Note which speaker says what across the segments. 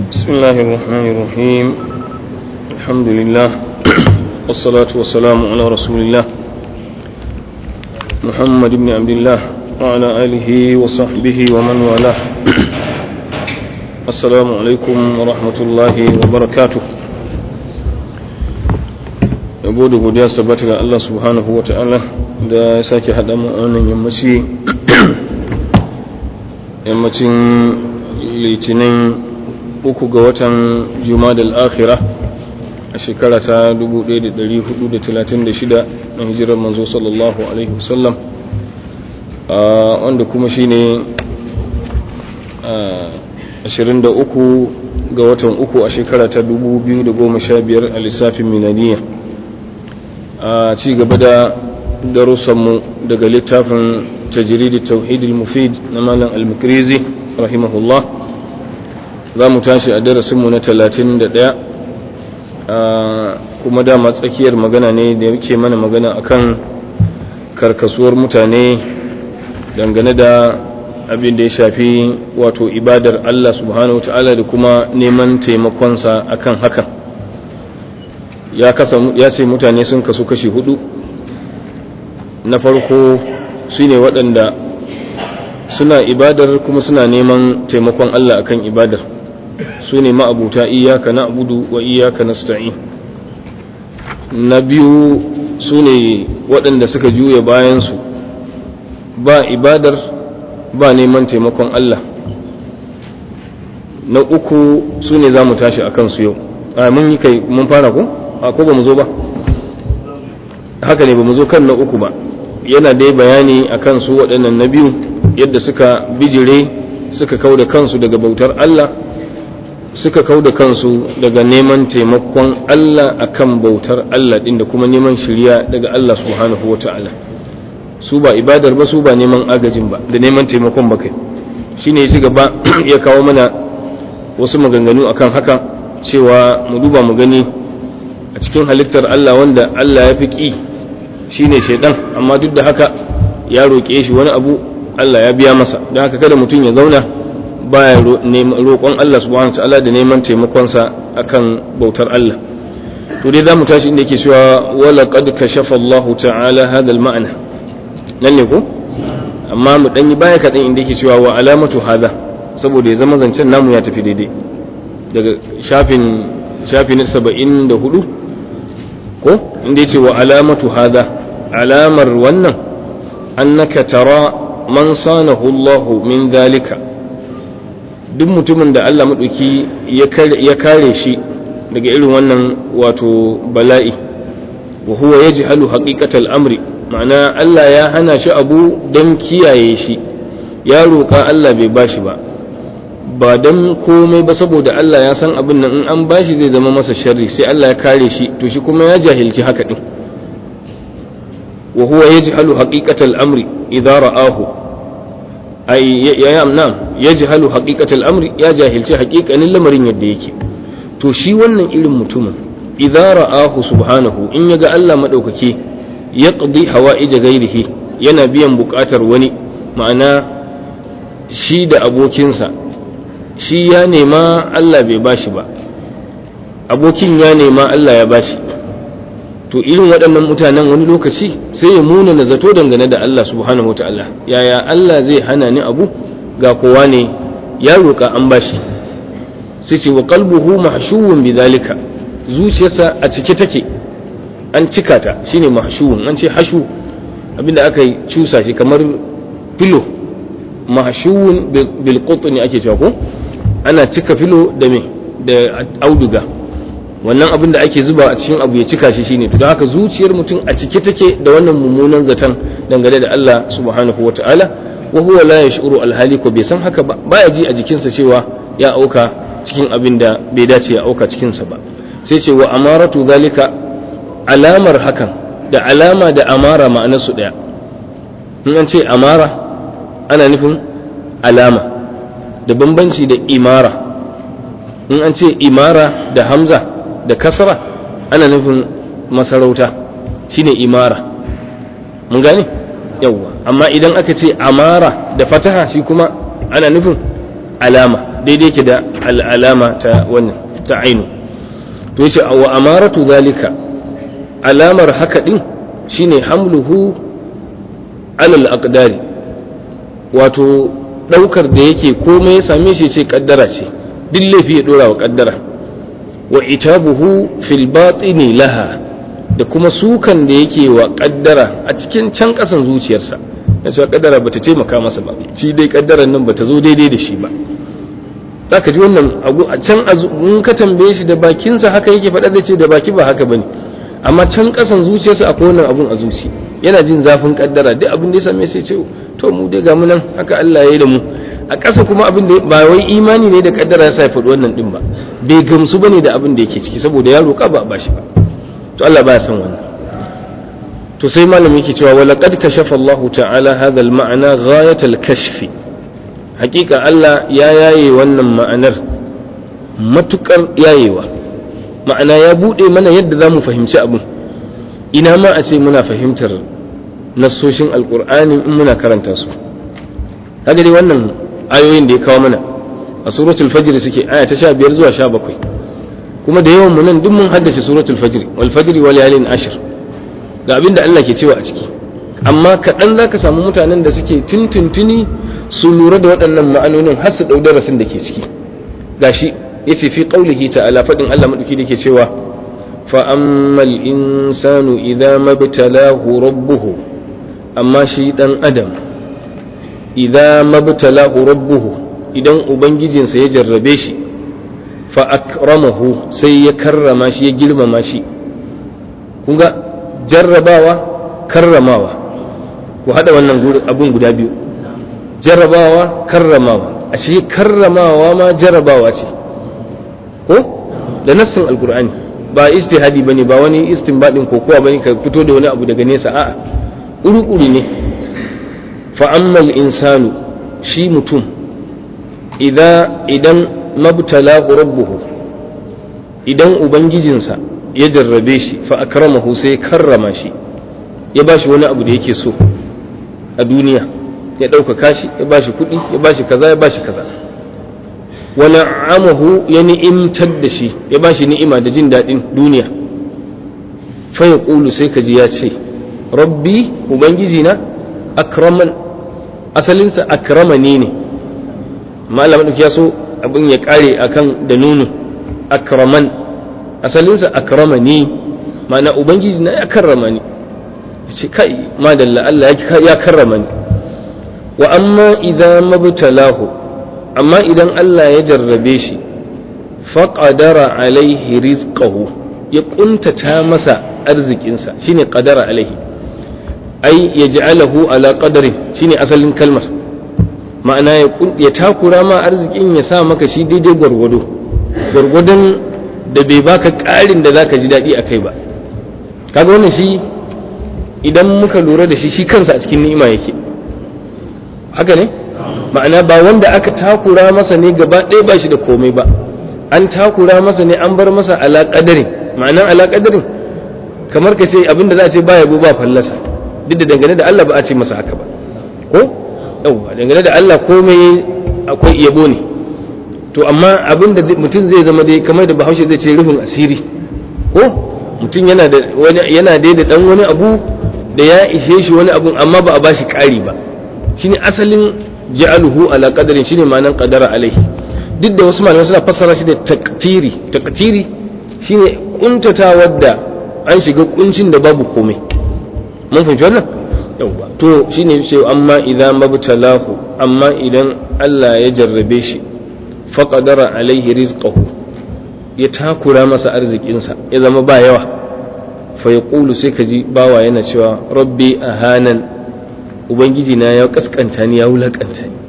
Speaker 1: بسم الله الرحمن الرحيم الحمد لله والصلاة والسلام على رسول الله محمد بن عبد الله وعلى آله وصحبه ومن والاه السلام عليكم ورحمة الله وبركاته yabo da godiya su tabbata ga Allah subhanahu wa ta'ala da ya sake haɗa mu a wannan yammaci yammacin litinin uku ga watan jumadal akhira a shekara ta 1436 na hijirar manzo sallallahu alaihi wasallam wanda kuma shine 23 ga watan uku a shekara ta 2015 a lissafin minaniya a ci gaba da darussanmu daga littafin tajiridi tauhidil mufid na malam al-mukrizi rahimahullah za mu tashi a darasinmu na 31 kuma dama tsakiyar magana ne da yake mana magana akan karkasuwar mutane dangane da abin da ya shafi wato ibadar Allah subhanahu wa ta'ala da kuma neman taimakonsa akan hakan ya ce mutane sun kasu kashi hudu na farko su ne waɗanda suna ibadar kuma suna neman taimakon Allah akan ibadar su ne ma'abuta iyaka na abudu wa iyaka na sta'i na biyu su ne waɗanda suka juya bayansu ba ibadar ba neman taimakon Allah na uku su ne za mu tashi a kansu yau a mun yi kai mun fara ko? a ko ba mu zo ba haka ne ba mu zo kan na uku ba yana dai bayani a kansu waɗannan na biyu yadda suka bijire suka kau da kansu daga bautar Allah suka kau da kansu daga neman taimakon Allah akan bautar Allah ɗin da kuma neman shirya daga Allah subhanahu wa ta'ala su ba ibadar ba su ba neman agajin ba da neman taimakon ba kai shi ne ya gaba ya kawo mana wasu maganganu akan haka cewa mu duba mu gani a cikin halittar Allah wanda Allah ya fi ƙi shi ne shaidan amma duk da haka ya roƙe shi wani abu Allah ya biya masa don haka kada mutum ya zauna baya roƙon Allah subhanahu ta'ala da neman taimakonsa akan bautar Allah to dai zamu tashi inda yake cewa wala qad kashafa Allah ta'ala hada al-ma'na nan ne ko amma mu dan yi baya kaɗan inda yake cewa wa alamatu hada saboda ya zama zancen namu ya tafi daidai daga shafin shafi na saba'in da hudu ko inda yace wa alamatu hada alamar wannan annaka tara man sanahu Allah min dalika duk mutumin da Allah maɗauki ya kare shi daga irin wannan wato bala'i wa huwa yajhalu haqiqatal amri ma'ana Allah ya hana shi abu don kiyaye shi ya roƙa Allah bai bashi ba ba don komai ba saboda Allah ya san abin nan in an bashi zai zama masa sharri sai Allah ya kare shi to shi kuma ya jahilci haka din wa huwa yajhalu haqiqatal amri idza ra'ahu ay ya nam yajhalu haqiqatal amri ya jahilci haqiqanin lamarin yadda yake to shi wannan irin mutumin idza ra'ahu subhanahu in yaga Allah madaukake yaqdi hawa'ij ghairihi yana biyan bukatar wani ma'ana shi da abokinsa shi ya nema Allah bai bashi ba abokin ya nema Allah ya bashi to irin waɗannan mutanen wani lokaci sai ya muna na zato dangane da Allah subhanahu ta'ala yaya Allah zai hana ni abu ga kowa ne ya roƙa an bashi sai ce wa qalbuhu mahshuwun bidhalika zuciyarsa a cike take an cika ta shine mahshuwun an ce hashu abinda aka yi cusa shi kamar filo mahshuwun bil qutni ake cewa ko ana cika filo da me da auduga wannan abin da ake zuba a cikin abu ya cika shi shine to don haka zuciyar mutum a cike take da wannan mummunan zaton dangane da Allah subhanahu wata'ala wa huwa la yash'uru alhali ko bai san haka ba baya ji a jikinsa cewa ya auka cikin abin da bai dace ya auka cikin sa ba sai ce wa amaratu zalika alamar hakan da alama da amara ma'anar su daya in an ce amara ana nufin alama da bambanci da imara in an ce imara da hamza da kasra ana nufin masarauta shine imara mun gane yawwa amma idan aka ce amara da fataha shi kuma ana nufin alama daidai ke da al'alama ta wannan ta ainu to yace wa amaratu zalika alamar haka din shine hamluhu alal aqdari wato daukar da yake komai ya same shi ce kaddara ce duk laifi ya dora wa kaddara wa itabuhu fil batini laha da kuma sukan da yake wa kaddara a cikin can kasan zuciyarsa ya ce kaddara bata taimaka masa ba shi dai kaddaran nan bata zo daidai da shi ba zaka ji wannan abu a can in ka tambaye shi da bakinsa haka yake faɗa zai ce da baki ba haka bane amma can kasan zuciyarsa akwai wannan abun a zuci yana jin zafin kaddara duk abin da ya same sai ce to mu dai ga mu nan haka Allah ya yi da mu a ƙasa kuma abin da ba wai imani ne da kaddara ya sa ya faɗi wannan din ba bai gamsu bane da abin da yake ciki saboda ya roƙa ba ba shi ba to Allah baya son wannan to sai malam yake cewa wa laqad kashafa Allah ta'ala hadha al-ma'na ghayat al-kashfi hakika Allah ya yaye wannan ma'anar matukar yayewa ma'ana ya bude mana yadda za mu fahimci abin ina ma a ce muna fahimtar nassoshin alkur'ani in muna karanta su kaga dai wannan ayoyin da ya kawo mana a suratul fajr suke aya ta 15 zuwa 17 kuma da yawan mu nan duk mun haddace suratul fajr wal fajr wal layalin ashr ga abin da Allah ke cewa a ciki amma kaɗan za ka samu mutanen da suke tuntuntuni su lura da waɗannan ma'anonin har su ɗau darasin da ke ciki gashi ya ce fi ƙaulihi ta'ala faɗin Allah maɗauki da ke cewa fa'ammal insanu idza mabtalahu rabbuhu amma shi ɗan adam idza mabtalahu rabbuhu idan ubangijinsa ya jarrabe shi fa akramahu sai ya karrama shi ya girmama shi kun ga jarrabawa karramawa ku haɗa wannan abun guda biyu jarrabawa karramawa ashe karramawa ma jarrabawa ce ko da nassin alkur'ani ba istihadi bane ba wani istinbadin kokowa bane ka fito da wani abu daga nesa a'a uri-uri ne fa ammal insanu shi mutum idan idan mabtalahu rabbuhu idan ubangijinsa ya jarrabe shi fa akramahu sai karrama shi ya bashi wani abu da yake so a duniya ya ɗaukaka shi ya bashi kuɗi ya bashi kaza ya bashi kaza wa na'amahu ya ni'imtar da shi ya bashi ni'ima da jin daɗin duniya fa ya ƙulu sai ka ji ya ce rabbi ubangiji na akraman asalinsa akramani ne malamin ya so abin ya ƙare akan da nunu akraman asalinsa akramani ma'ana ubangiji na ya karrama ni ce kai madalla Allah ya karrama ni wa amma idan mabtalahu amma idan Allah ya jarrabe shi faqadara alaihi rizqahu ya kuntata masa arzikinsa shine qadara alaihi ai yaj'alahu ala qadarin shine asalin kalmar ma'ana ya takura ma arzikin ya sa maka shi daidai gwargwado gwargwadon da bai baka ƙarin da zaka ji daɗi a kai ba kaga wannan shi idan muka lura da shi shi kansa a cikin ni'ima yake haka ne ma'ana ba wanda aka takura masa ne gaba ɗaya ba shi da komai ba an takura masa ne an bar masa alaƙadarin ma'anan alaƙadarin kamar ka ce abinda za a ce ba yabo ba fallasa duk da dangane da Allah ba a ce masa haka ba ko yawwa dangane da Allah komai akwai yabo ne to amma abin da mutum zai zama dai kamar da bahaushe zai ce rufin asiri ko mutum yana da wani yana dai da dan wani abu da ya ishe shi wani abun amma ba a bashi ƙari ba shine asalin ja'aluhu ala qadarin shine ma'anan qadara alaihi duk da wasu malamai suna fassara shi da taqtiri taqtiri shine kuntatawar da an shiga kuncin da babu komai mun fahimci wannan yauwa to shine ce amma idan mabtalahu amma idan Allah ya jarrabe shi faqadara alaihi rizqahu ya takura masa arzikinsa ya zama ba yawa fa yaqulu sai kaji bawa yana cewa rabbi ahanan ubangiji na ya kaskanta ni ya wulakanta ni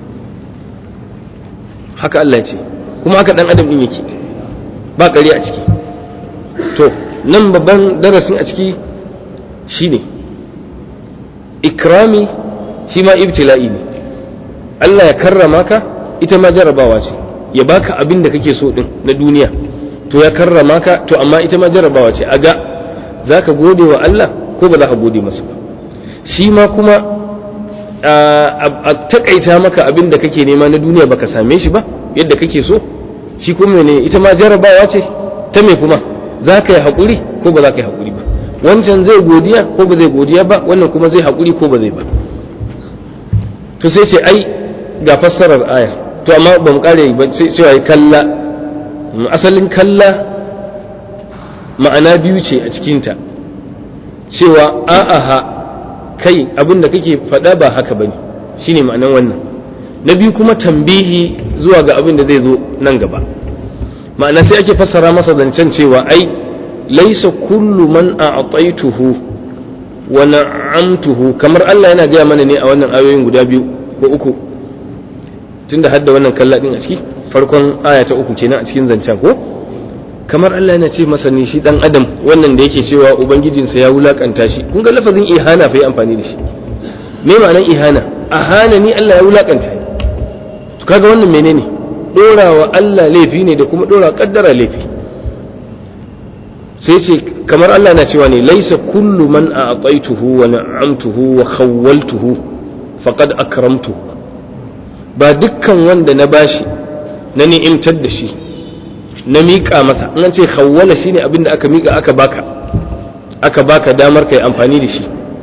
Speaker 1: haka Allah ce kuma haka dan adam din yake ba ƙari a ciki to nan babban darasin a ciki shine ikrami shi ma ibtila'i ne Allah ya karrama ka ita ma jarabawa ce ya baka abin da kake so din na duniya to ya karrama ka to amma ita ma jarabawa ce aga za ka gode wa Allah ko ba za ka gode masa ba shi ma kuma a takaita maka abin da kake nema na duniya baka same shi ba yadda kake so shi kuma ne ita ma jarabawa ce ta me kuma za ka yi haƙuri ko ba za ka yi haƙuri ba wancan zai godiya ko ba zai godiya ba wannan kuma zai haƙuri ko ba zai ba to sai ce ai ga fassarar aya to amma ba mu kare ba sai cewa kalla asalin kalla ma'ana biyu ce a cikinta cewa a'aha kai abin da kake faɗa ba haka bane shine ma'anan wannan na biyu kuma tambihi zuwa ga abin da zai zo nan gaba ma'ana sai ake fassara masa zancen cewa ai laisa kullu man a'taituhu wa na'amtuhu kamar Allah yana gaya mana ne a wannan ayoyin guda biyu ko uku tunda hadda wannan kalla din a ciki farkon aya ta uku kenan a cikin zancen ko kamar Allah yana ce masa ne shi dan adam wannan da yake cewa ubangijinsa ya wulakanta shi kun ga lafazin ihana fa yi amfani da shi me ma'anar ihana ahana ni Allah ya wulakanta ni to kaga wannan menene dorawa Allah laifi ne da kuma dora kaddara laifi sai ce kamar Allah na cewa ne laisa kullu man a'taituhu wa na'amtuhu wa khawwaltuhu faqad akramtuhu ba dukkan wanda na bashi na ni'imtar da shi na miƙa masa in an ce khawwala shine abin da aka miƙa aka baka aka baka damar kai amfani da shi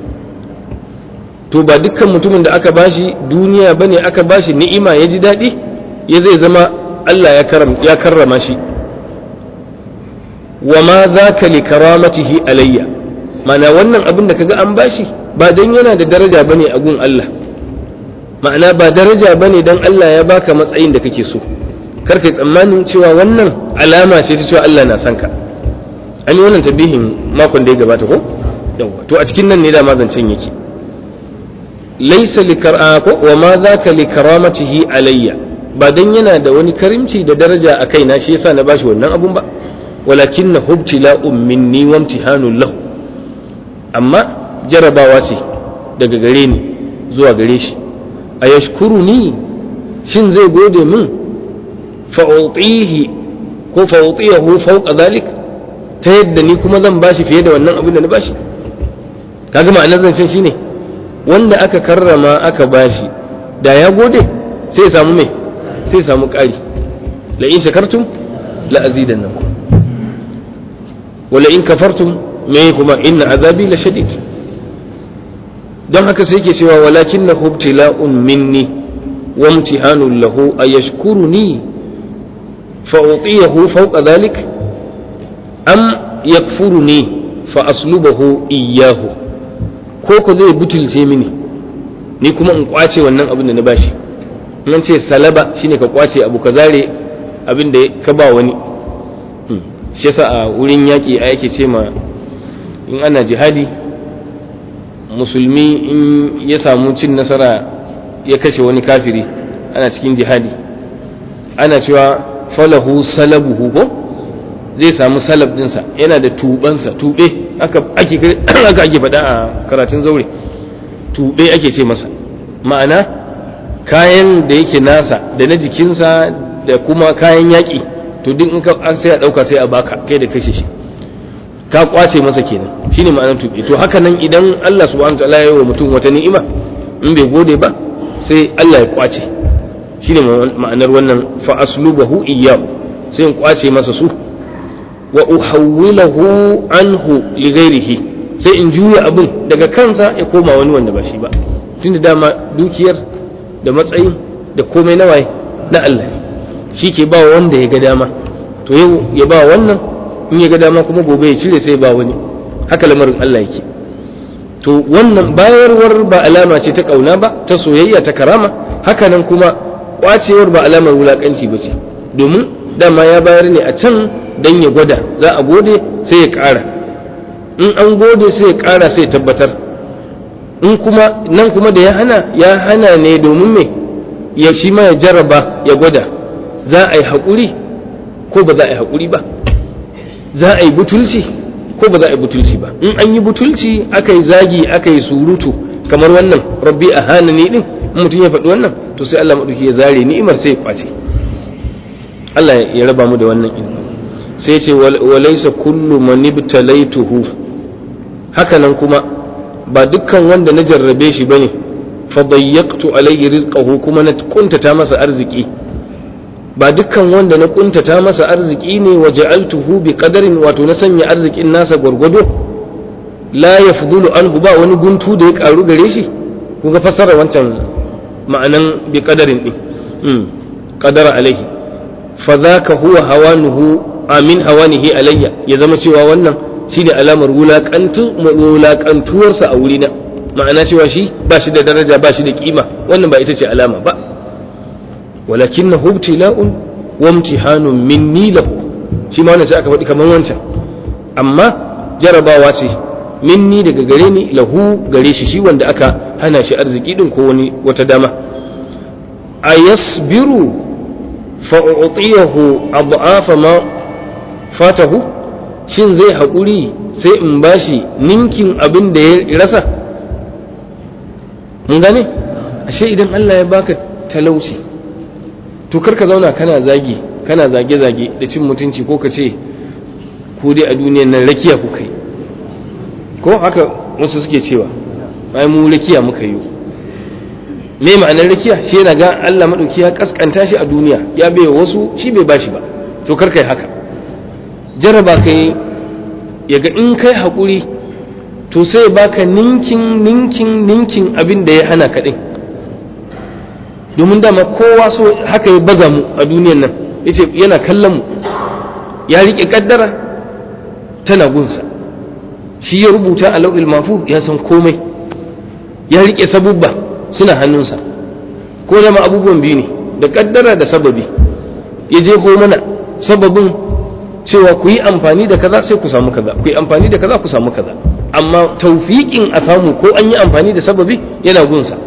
Speaker 1: to ba dukkan mutumin da aka bashi duniya bane aka bashi ni'ima ya ji daɗi ya zai zama Allah ya karrama shi wa ma zaka li karamatihi alayya ma'ana wannan abin da kaga an bashi ba dan yana da daraja bane a gun Allah ma'ana ba daraja bane dan Allah ya baka matsayin da kake so kar kai tsammanin cewa wannan alama ce ta cewa Allah na son ka an yi wannan tabihin makon da ya gabata ko yawa to a cikin nan ne da zancen yake laysa likar'a ko wa ma zaka li karamatihi alayya ba dan yana da wani karimci da daraja a kaina shi yasa na bashi wannan abun ba walakin na hubtila'un minni wa imtihanun lahu amma jarabawa ce daga gare ni zuwa gare shi a yashkuruni shin zai gode min fa'utihi ko fa'utiyahu fawqa zalik ta yadda ni kuma zan bashi fiye da wannan abin da na bashi kaga ma'anar zancen shine wanda aka karrama aka bashi da ya gode sai ya samu mai sai ya samu ƙari la in shakartum la azidannakum wala in kafartum me kuma inna azabi la shadid don haka sai ke cewa walakin na hubtila'un minni wa imtihanun lahu ayashkuruni fa utiyahu fawqa dhalik am yakfuruni fa aslubahu iyyahu ko ko zai butulce mini ni kuma in kwace wannan abin da na bashi nan ce salaba shine ka kwace abu ka zare abin da ka ba wani shi yasa a wurin yaƙi a yake ce ma in ana jihadi musulmi in ya samu cin nasara ya kashe wani kafiri ana cikin jihadi ana cewa falahu salabuhu ko zai samu salab dinsa yana da tubansa tube aka ake aka ake faɗa a karatun zaure tube ake ce masa ma'ana kayan da yake nasa da na jikinsa da kuma kayan yaƙi to duk in ka sai a dauka sai a baka kai da kashe shi ka kwace masa kenan shine ma'anar tuɓe to haka nan idan Allah subhanahu wataala ya yi wa mutum wata ni'ima in bai gode ba sai Allah ya kwace shine ma'anar wannan fa aslubahu iyyahu sai in kwace masa su wa uhawwilahu anhu li ghairihi sai in juya abin daga kansa ya koma wani wanda ba shi ba tunda dama dukiyar da matsayin da komai na waye na Allah shi ke ba wanda ya ga dama to yau ya ba wannan in ya ga dama kuma gobe ya cire sai ba wani haka lamarin Allah yake to wannan bayarwar ba alama ce ta kauna ba ta soyayya ta karama haka nan kuma kwacewar ba alamar wulakanci ba ce domin dama ya bayar ne a can dan ya gwada za a gode sai ya ƙara in an gode sai ya ƙara sai ya tabbatar in kuma nan kuma da ya hana ya hana ne domin me ya shi ma ya jarraba ya gwada za a yi haƙuri ko ba za a yi haƙuri ba za a yi butulci ko ba za a yi butulci ba in an yi butulci aka yi zagi aka yi surutu kamar wannan rabbi a hana ni din in mutum ya faɗi wannan to sai Allah maɗauki ya zare ni'imar sai ya kwace Allah ya raba mu da wannan ilmi sai ce walaysa kullu man ibtalaituhu haka nan kuma ba dukkan wanda na jarrabe shi bane fa dayyaqtu alayhi rizqahu kuma na kuntata masa arziki ba dukkan wanda na kuntata masa arziki ne wa ja'altuhu bi qadarin wato na sanya arzikin nasa gwargwado la yafdulu anhu ba wani guntu da ya karu gare shi kun ga fassara wancan ma'anan bi qadarin din mm qadara alaihi fa zaka huwa hawanuhu amin hawanihi alayya ya zama cewa wannan shine alamar wulakantu wulakantuwarsa a wurina ma'ana cewa shi ba shi da daraja ba shi da kima wannan ba ita ce alama ba ولكنه ابتلاء وامتحان مني له shi ma wannan sai aka faɗi kamar wancan amma jarabawa ce minni daga gare ni lahu gare shi shi wanda aka hana shi arziki din ko wani wata dama a yasbiru fa u'tiyahu ad'afa ma fatahu shin zai haƙuri sai in bashi ninkin abin da ya rasa mun gane ashe idan Allah ya baka talauci to kar ka zauna kana zagi kana zage-zage da cin mutunci ko ka ce ku dai a duniyan nan rakiya ku kai ko haka wasu suke cewa ai mu rakiya muka yi me ma'anar rakiya shi yana ga Allah madauki ya kaskanta shi a duniya ya bai wasu shi bai bashi ba to kar kai haka jaraba kai ya ga in kai hakuri to sai baka ninkin ninkin ninkin abin da ya hana ka din domin dama kowa so haka ya baza mu a duniyan nan yace yana kallon mu ya rike kaddara tana gunsa shi ya rubuta a lau'il mafu ya san komai ya rike sabubba suna hannunsa ko zama abubuwan biyu ne da kaddara da sababi ya je ko mana sababin cewa ku yi amfani da kaza sai ku samu kaza ku yi amfani da kaza ku samu kaza amma taufiƙin a samu ko an yi amfani da sababi yana gunsa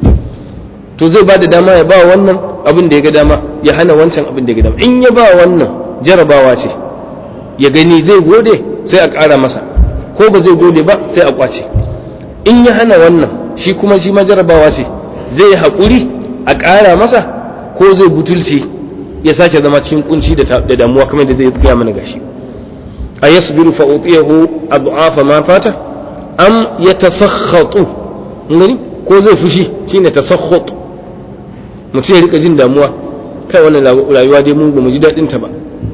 Speaker 1: to zai ba da dama ya ba wannan abin da ya ga dama ya hana wancan abin da ya ga dama in ya ba wannan jarabawa ce ya gani zai gode sai a ƙara masa ko ba zai gode ba sai a ƙwace in ya hana wannan shi kuma shi ma jarabawa ce zai yi haƙuri a ƙara masa ko zai butulci ya sake zama cikin kunci da damuwa kamar da zai gaya mana gashi a yasbiru fa utiyahu abu'afa ma fata am yatasakhatu ngani ko zai fushi shine tasakhut mutum ya rika jin damuwa kai wannan rayuwa dai mun ba mu ji daɗin ta ba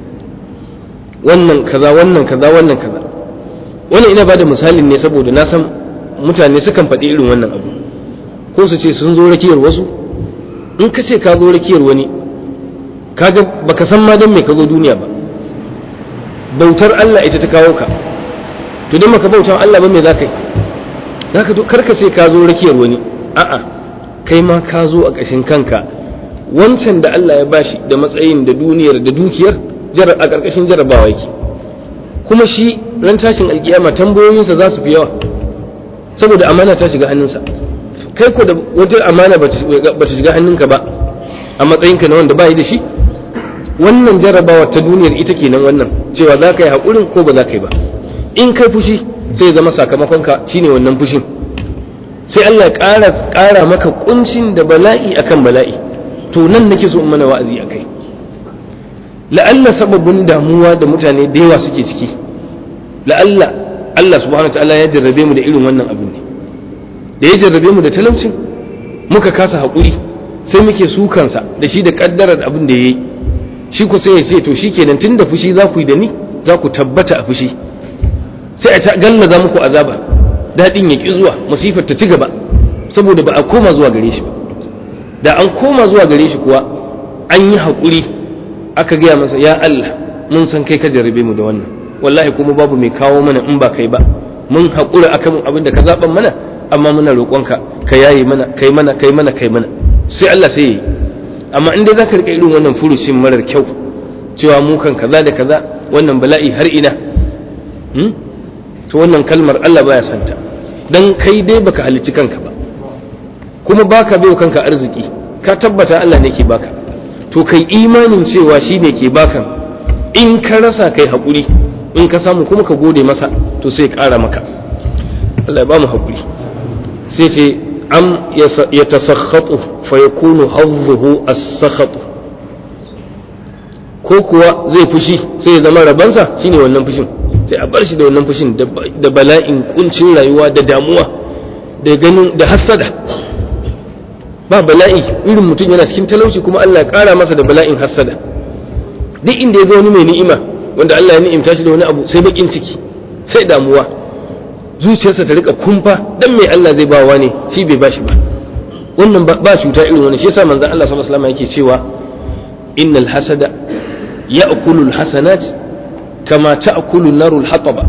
Speaker 1: wannan kaza wannan kaza wannan kaza wannan ina bada misalin ne saboda na san mutane sukan faɗi irin wannan abu ko su ce sun zo rakiyar wasu in ka ce ka zo rakiyar wani kaga baka san ma dan me ka zo duniya ba bautar Allah ita ta kawo ka to dan maka bautar Allah ba me za ka yi zaka to karka ce ka zo rakiyar wani a'a kai ma ka zo a ƙashin kanka wancan da Allah ya bashi da matsayin da duniyar da dukiyar a ƙarƙashin jarabawa yake kuma shi ran tashin alkiyama tambayoyinsa za su fi yawa saboda amana ta shiga hannunsa kai ko da wata amana ba ta shiga hannunka ba a matsayinka na wanda ba yi da shi wannan jarabawa ta duniyar ita kenan wannan cewa za ka yi haƙurin ko ba za ka yi ba in kai fushi sai zama sakamakonka shine wannan fushin sai Allah ya ƙara ƙara maka kuncin da bala'i akan bala'i to nan nake so in mana wa'azi akai la'alla sababin damuwa da mutane da yawa suke ciki la'alla Allah subhanahu wa ta'ala ya jarrabe mu da irin wannan abin ne da ya jarrabe mu da talaucin muka kasa haƙuri sai muke sukansa da shi da ƙaddarar abin da ya yi shi ku sai ya ce to shikenan tun da fushi za ku yi da ni za ku tabbata a fushi sai a gallaza muku azaba daɗin ya ƙi zuwa musifar ta ci gaba saboda ba a koma zuwa gare shi ba da an koma zuwa gare shi kuwa an yi haƙuri aka gaya masa ya Allah mun san kai ka jarrabe mu da wannan wallahi kuma babu mai kawo mana in ba kai ba mun haƙura akan abin da ka zaɓan mana amma muna roƙonka ka yaye mana kai mana kai mana kai mana sai Allah sai yi amma in dai zaka rika irin wannan furucin marar kyau cewa mu kan kaza da kaza wannan bala'i har ina to wannan kalmar Allah baya santa dan kai dai baka halicci kanka ba kuma baka bai kanka arziki ka tabbata Allah ne ke baka to kai imanin cewa shi ne ke baka in ka rasa kai haƙuri in ka samu kuma ka gode masa to sai ƙara maka Allah ya ba mu haƙuri sai ce am ya tasakhatu fa yakunu hazzuhu as-sakhatu ko kuwa zai fushi sai ya zama rabansa shine wannan fushin sai a bar shi da wannan fushin da bala'in kuncin rayuwa da damuwa da ganin da hassada ba bala'i irin mutum yana cikin talauci kuma Allah ya kara masa da bala'in hassada duk inda ya ga wani mai ni'ima wanda Allah ya ni'imta shi da wani abu sai bakin ciki sai damuwa zuciyarsa ta rika kumfa dan mai Allah zai bawa ne shi bai bashi ba wannan ba cuta irin wannan shi yasa manzon Allah sallallahu alaihi wasallam yake cewa innal hasada ya'kulu alhasanat kama ta'kulu narul hataba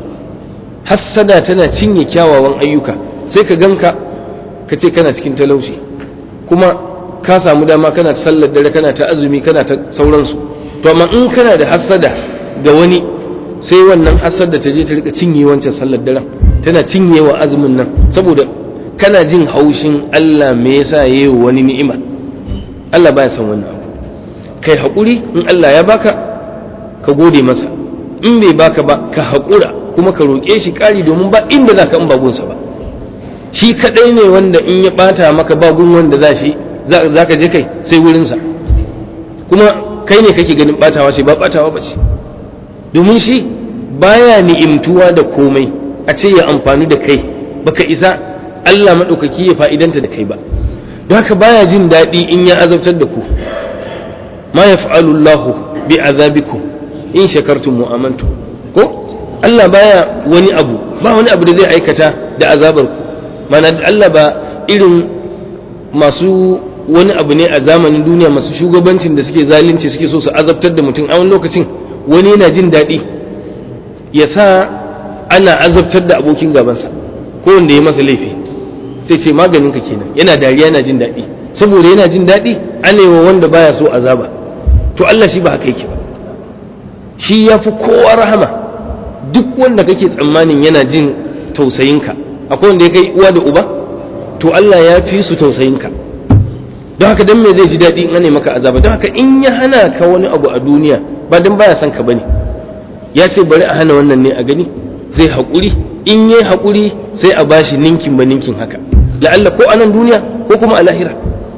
Speaker 1: hasada tana cinye kyawawan ayyuka sai ka ganka ka ce kana cikin talauci kuma ka samu dama kana ta sallar dare kana ta azumi kana ta sauransu to amma in kana da hasada ga wani sai wannan hasada ta je ta rika cinye wancan sallar daren tana cinye wa azumin nan saboda kana jin haushin Allah me yasa yayi wani ni'ima Allah baya son wannan abu kai haƙuri in Allah ya baka ka gode masa in bai baka ba ka haƙura kuma ka roƙe shi ƙari domin ba inda za ka in bagunsa ba shi kaɗai ne wanda in ya ɓata maka bagun wanda za shi za ka je kai sai wurinsa kuma kai ne kake ganin ɓatawa ce ba ɓatawa ba ce domin shi baya ni'imtuwa da komai a ce ya amfani da kai baka isa Allah maɗaukaki ya fa'idanta da kai ba don haka baya jin daɗi in ya azabtar da ku ma yaf'alu Allahu bi azabikum in shakartum mu'amantu ko Allah baya wani abu ba wani abu da zai aikata da azabar ku mana Allah ba irin masu wani abu ne a zamanin duniya masu shugabancin da suke zalunci suke so su azabtar da mutum a wani lokacin wani yana jin daɗi ya sa ana azabtar da abokin gabansa ko wanda ya masa laifi sai ce maganin ka kenan yana dariya yana jin daɗi saboda yana jin daɗi ana yi wa wanda baya so azaba to Allah shi ba haka yake ba shi ya fi kowa rahama duk wanda kake tsammanin yana jin tausayinka akwai wanda ya kai uwa da uba to Allah ya fi su tausayinka don haka dan me zai ji daɗi in ane maka azaba don haka in ya hana ka wani abu a duniya ba dan baya son ka bane ya ce bari a hana wannan ne a gani zai haƙuri in yi haƙuri sai a bashi ninkin ba ninkin haka la'alla ko a nan duniya ko kuma a lahira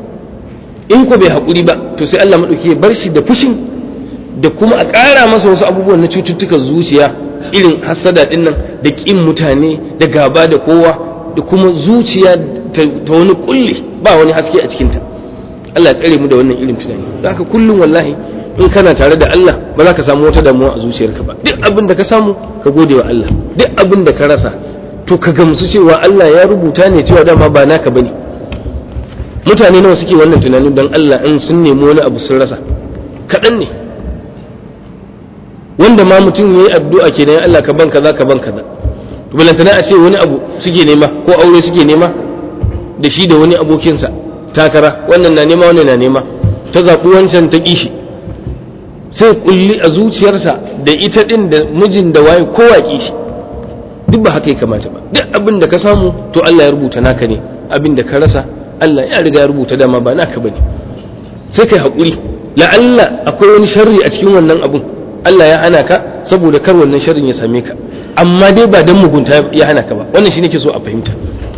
Speaker 1: in ko bai haƙuri ba to sai Allah maɗauki ya bar shi da fushin da kuma a ƙara masa wasu abubuwan na cututtukan zuciya irin hassada ɗin nan da ƙin mutane da gaba da kowa da kuma zuciya ta wani kulli ba wani haske a cikinta Allah ya tsare mu da wannan irin tunani da haka kullum wallahi in kana tare da Allah ba za ka samu wata damuwa a zuciyarka ba duk abin da ka samu ka gode wa Allah duk abin da ka rasa to ka gamsu cewa Allah ya rubuta ne cewa dama ba naka bane mutane nawa suke wannan tunanin don Allah in sun nemi wani abu sun rasa kaɗan ne wanda ma mutum ya yi addu'a ke ya Allah ka ban kaza ka ban kaza to balantana a ce wani abu suke nema ko aure suke nema da shi da wani abokinsa takara wannan na nema wannan na nema ta zaɓi wancan ta ƙishi sai kulli a zuciyarsa da ita ɗin da mijin da waye kowa ƙishi duk ba haka ya kamata ba duk abin da ka samu to Allah ya rubuta naka ne abin da ka rasa Allah ya riga ya rubuta dama ba naka bane sai kai haƙuri la'alla akwai wani sharri a cikin wannan abun Allah ya hana ka saboda kar wannan sharrin ya same ka amma dai ba dan mugunta ya hana ka ba wannan shi nake so a fahimta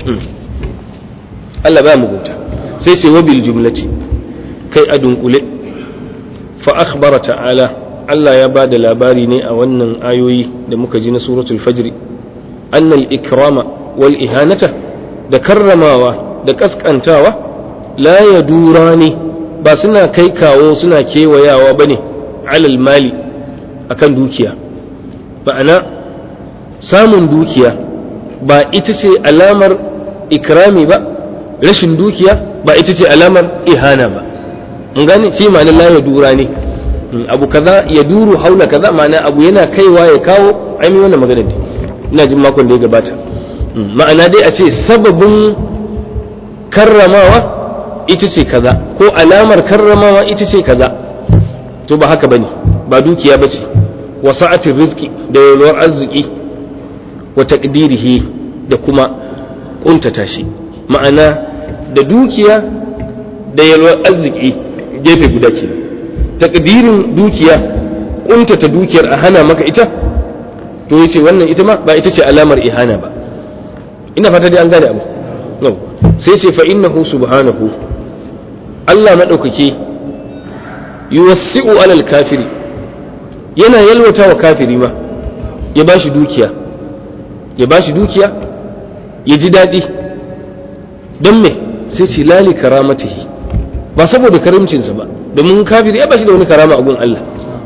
Speaker 1: Allah ba mugunta sai sai wabil jumlati kai a dunkule fa akhbara ta'ala Allah ya ba da labari ne a wannan ayoyi da muka ji na suratul fajr annal ikrama wal ihanata da karramawa da kaskantawa la ya dura ne ba suna kai kawo suna kewayawa ba ne alal mali akan dukiya ma'ana samun dukiya ba ita ce alamar ikrami ba rashin dukiya ba ita ce alamar ihana ba mun gane shi ma'ana la ya dura ne abu kaza ya duru haula kaza ma'ana abu yana kaiwa ya kawo ainihin wannan magana ina jin makon da ya gabata ma'ana dai a ce sababin karramawa ita ce kaza ko alamar karramawa ita ce kaza to ba haka bane ba dukiya ba ce wa sa'atin rizki da yalwar arziki wa taqdirihi da kuma kuntata shi ma'ana da dukiya da yalwar arziki gefe guda ke taqdirin dukiya kuntata dukiyar a hana maka ita to yace wannan ita ma ba ita ce alamar ihana ba ina fata dai an gane abu no sai ce fa innahu subhanahu Allah madaukake yuwassi'u alal kafiri yana yalwata wa kafiri ma ya bashi dukiya ya bashi dukiya ya ji daɗi don me sai ce lali karamatihi ba saboda karimcinsa ba domin kafiri ya bashi da wani karama a gun Allah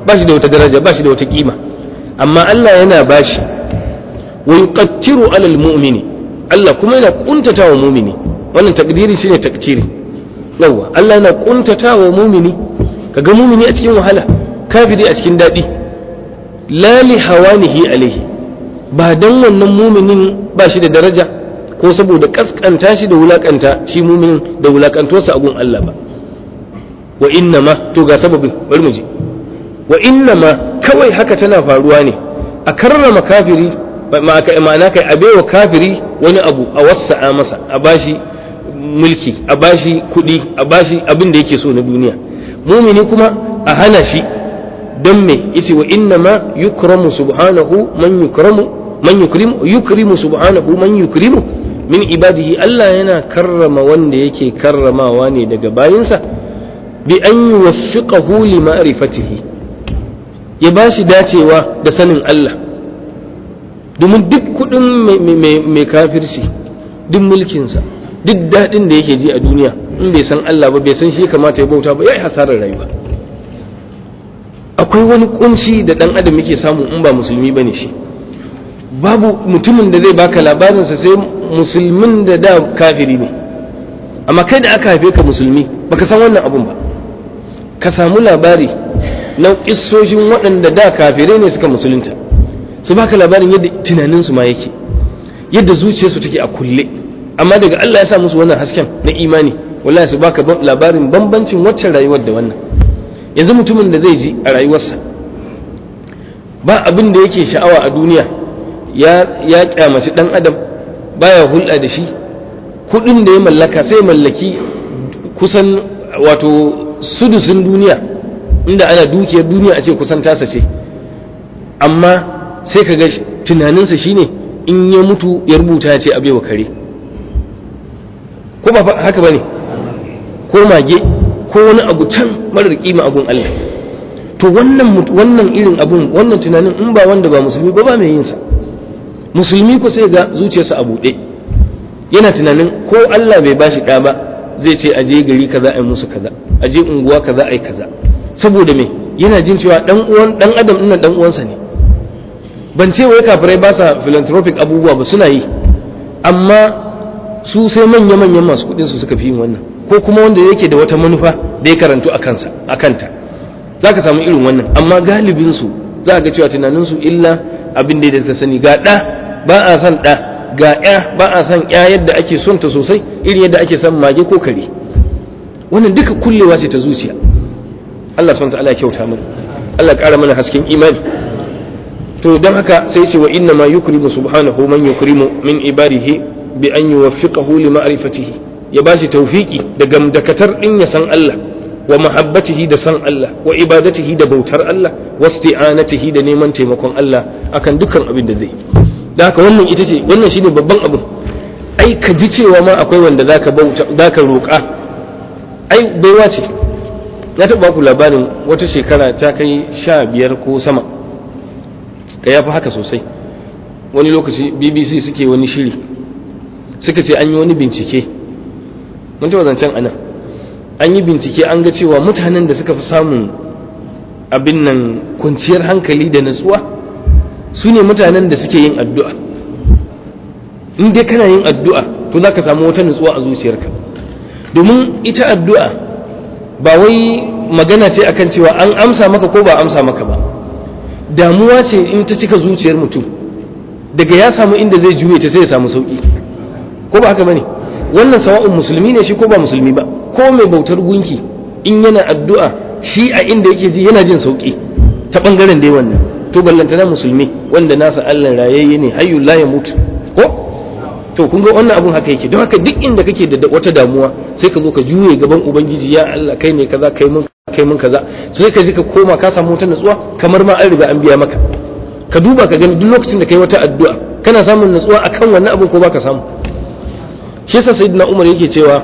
Speaker 1: ba shi da wata daraja ba shi da wata kima amma Allah yana bashi wa yuqattiru alal mu'mini Allah kuma yana kuntata wa mu'mini wannan takdiri shine takciri yawa Allah yana kuntata wa mu'mini kaga mu'mini a cikin wahala kafiri a cikin dadi la li hawanihi alaihi ba dan wannan mu'minin ba shi da daraja ko saboda kaskanta shi da wulakanta shi mu'minin da wulakantuwarsa a gun Allah ba wa inna ma to ga sababin bari mu ji wa inna ma kawai haka tana faruwa ne a karrama kafiri ma'ana kai a baiwa kafiri wani abu a wasa'a masa a bashi mulki a bashi kuɗi a bashi abin da yake so na duniya mumini kuma a hana shi don me yace wa inna ma yukramu subhanahu man yukramu man yukrimu yukrimu subhanahu man yukrimu min ibadihi Allah yana karrama wanda yake karramawa ne daga bayinsa bi an yuwaffiqahu li ma'rifatihi ya bashi dacewa da sanin Allah domin duk kudin mai kafirci duk mulkinsa duk daɗin da yake ji a duniya in bai san Allah ba bai san shi kamata ya bauta ba ya yi hasarar rayuwa akwai wani kunci da ɗan adam yake samu in ba musulmi ba ne shi babu mutumin da zai baka labarinsa sai musulmin da da kafiri ne amma kai da aka haife ka musulmi baka san wannan abun ba ka samu labari na kissoshin waɗanda da kafirai ne suka musulunta su baka labarin yadda tunaninsu ma yake yadda zuciyarsu take a kulle amma daga Allah ya sa musu wannan hasken na imani wallahi su baka labarin bambancin waccan rayuwar da wannan yanzu mutumin da zai ji a rayuwarsa ba abin da yake sha'awa a duniya ya ya kyamaci dan adam baya hulɗa da shi kuɗin da ya mallaka sai mallaki kusan wato sudusin duniya inda ana dukiyar duniya a ce kusan tasa ce amma sai ka ga tunaninsa shine in ya mutu ya rubuta ya ce a baiwa kare ko ba haka bane ko mage ko wani abu can marar kima abun Allah to wannan wannan irin abun wannan tunanin in ba wanda ba musulmi ba ba mai yin sa musulmi ko sai ga zuciyarsa a buɗe yana tunanin ko Allah bai bashi ɗa ba zai ce aje gari kaza ai musu kaza aje unguwa kaza ai kaza saboda me yana jin cewa dan uwan dan adam ɗin dan uwansa ne ban ce wai kafirai ba sa philanthropic abubuwa ba suna yi amma su sai manya-manyan masu kudin su suka fi yin wannan ko kuma wanda yake da wata manufa da ya karantu a kansa a kanta za ka samu irin wannan amma galibin su za ga cewa tunanin su illa abin da ya sani ga ɗa ba a son ɗa ga ya ba a son ya yadda ake son ta sosai irin yadda ake son mage ko kare wannan duka kullewa ce ta zuciya Allah subhanahu wa ta'ala ya kyauta mana Allah ƙara mana hasken imani to don haka sai ce wa inna ma yukrimu subhanahu man yukrimu min ibadihi bi an yuwaffiqahu li ma'rifatihi ya bashi tawfiki da gamdakatar din ya san Allah wa mahabbatihi da san Allah wa ibadatihi da bautar Allah wa isti'anatihi da neman taimakon Allah akan dukkan abin da zai da haka wannan ita ce wannan shine babban abu ai ka ji cewa ma akwai wanda zaka bauta zaka roƙa ai baiwa ce na taɓa ku labarin wata shekara ta kai sha biyar ko sama ka yafi haka sosai wani lokaci bbc suke wani shiri suka ce an yi wani bincike mun taɓa zancen anan an yi bincike an ga cewa mutanen da suka fi samun abin nan kwanciyar hankali da natsuwa su ne mutanen da suke yin addu'a in dai kana yin addu'a to za ka samu wata natsuwa a zuciyarka domin ita addu'a ba wai magana ce akan cewa an amsa maka ko ba amsa maka ba damuwa ce in ta cika zuciyar mutum daga ya samu inda zai juye ta sai ya samu sauki ko ba haka bane wannan sawa'un musulmi ne shi ko ba musulmi ba ko mai bautar gunki in yana addu'a shi a inda yake ji yana jin sauki ta bangaren dai wannan to ballantana musulmi wanda nasa Allah rayayye ne hayyul la yamut ko to kun ga wannan abun haka yake don haka duk inda kake da wata damuwa sai ka zo ka juye gaban ubangiji ya Allah kai ne kaza kai mun kai mun kaza sai ka ji ka koma ka samu wata natsuwa kamar ma an riga an biya maka ka duba ka gani duk lokacin da kai wata addu'a kana samun natsuwa akan wannan abin ko baka samu shi yasa sayyidina Umar yake cewa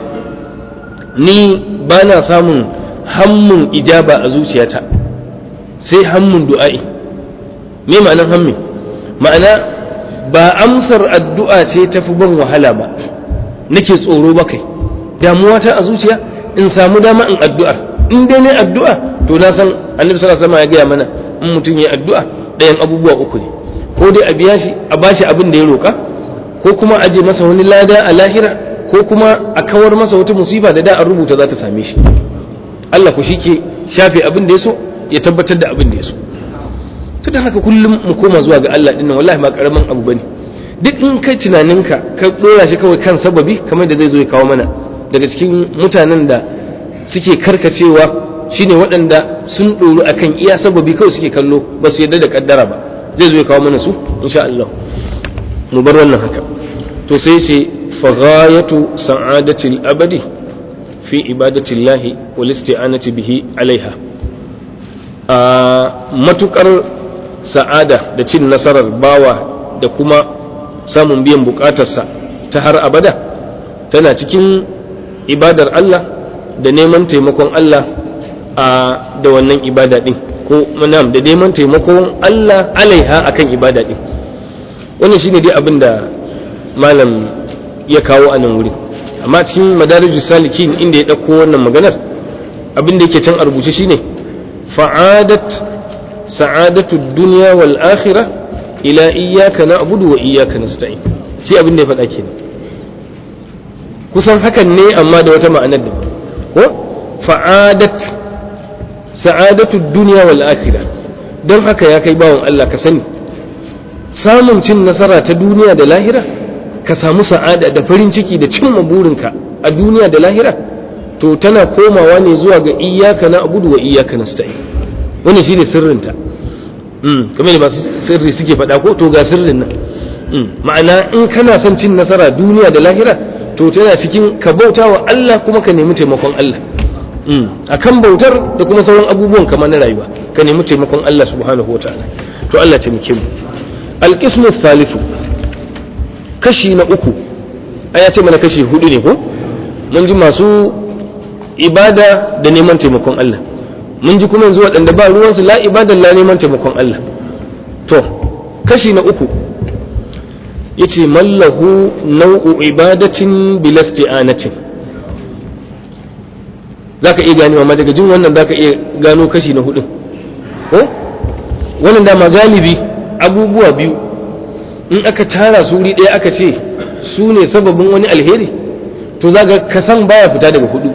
Speaker 1: ni bana samun hammun ijaba a zuciyata sai hammun du'a'i me ma'anar hammi ma'ana ba amsar addu'a ce tafi ban wahala ba nake tsoro ba kai damuwa ta a zuciya in samu dama in addu'ar in dai ne addu'a to na san annabi sallallahu alaihi wasallam ya gaya mana in mutum ya addu'a ɗayan abubuwa uku ne ko dai a biya shi a bashi abin da ya roka ko kuma a je masa wani lada a lahira ko kuma a kawar masa wata musiba da da an rubuta za ta same shi Allah ku shike shafe abin da ya so ya tabbatar da abin da ya so to dan haka kullum mu koma zuwa ga Allah dinnan wallahi ba karamin abu bane duk in kai tunaninka ka dora shi kawai kan sababi kamar da zai zo ya kawo mana daga cikin mutanen da suke karkacewa shine waɗanda sun ɗoru akan iya sababi kawai suke kallo ba su yarda da kaddara ba zai zo ya kawo mana su insha Allah mu bar wannan haka to sai ce faghayatu sa'adatil abadi fi ibadatillahi wal isti'anati bihi alaiha a matukar sa'ada da cin nasarar bawa da kuma samun biyan bukatarsa ta har abada tana cikin ibadar Allah da neman taimakon Allah a da wannan ibada din ko manam da neman taimakon Allah alaiha akan ibada din wannan shine dai abin da malam ya kawo a nan wuri amma cikin madarijus salikin inda ya ɗauko wannan maganar abin da yake can a rubuce shine fa'adat sa'adatu dunya wal akhirah ila iyyaka na'budu wa iyyaka nasta'in shi abin da ya faɗa kenan kusan hakan ne amma da wata ma'anar da ko fa'adat sa'adatu dunya wal akhirah don haka ya kai bawon Allah ka sani samun cin nasara ta duniya da lahira ka samu sa'ada da farin ciki da cimma burinka a duniya da lahira to tana komawa ne zuwa ga iyyaka na'budu wa iyyaka nasta'in wannan shine sirrinta mm kamar da masu sirri suke faɗa ko to ga sirrin nan ma'ana in kana son cin nasara duniya da lahira to tana cikin ka bauta wa Allah kuma ka nemi taimakon Allah a kan bautar da kuma sauran abubuwan kamar na rayuwa ka nemi taimakon Allah subhanahu wa ta'ala to Allah taimake mu alqismu thalithu kashi na uku ai ya ce mana kashi hudu ne ko mun ji masu ibada da neman taimakon Allah mun ji kuma yanzu waɗanda ba ruwansu la ibada la neman taimakon Allah to kashi na uku yace mallahu nau'u ibadatin bilasti'anatin zaka iya ganewa ma daga jin wannan zaka iya gano kashi na hudu ko wannan dama galibi abubuwa biyu in aka tara su wuri ɗaya aka ce su ne sababin wani alheri to zaga kasan baya fita daga hudu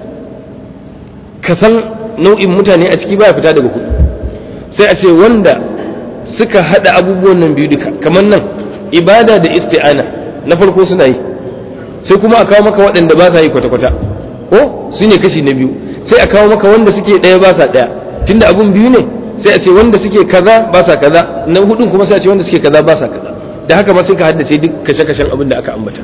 Speaker 1: kasan nau'in mutane a ciki baya fita daga hudu sai a ce wanda suka hada abubuwan nan biyu duka kamar nan ibada da isti'ana na farko suna yi sai kuma a kawo maka waɗanda ba sa yi kwata-kwata ko su ne kashi na biyu sai a kawo maka wanda suke ɗaya ba sa ɗaya tunda abun biyu ne sai a ce wanda suke kaza ba sa kaza na hudun kuma sai a ce wanda suke kaza ba sa kaza da haka ma sai ka haddace duk kashe-kashen abin da aka ambata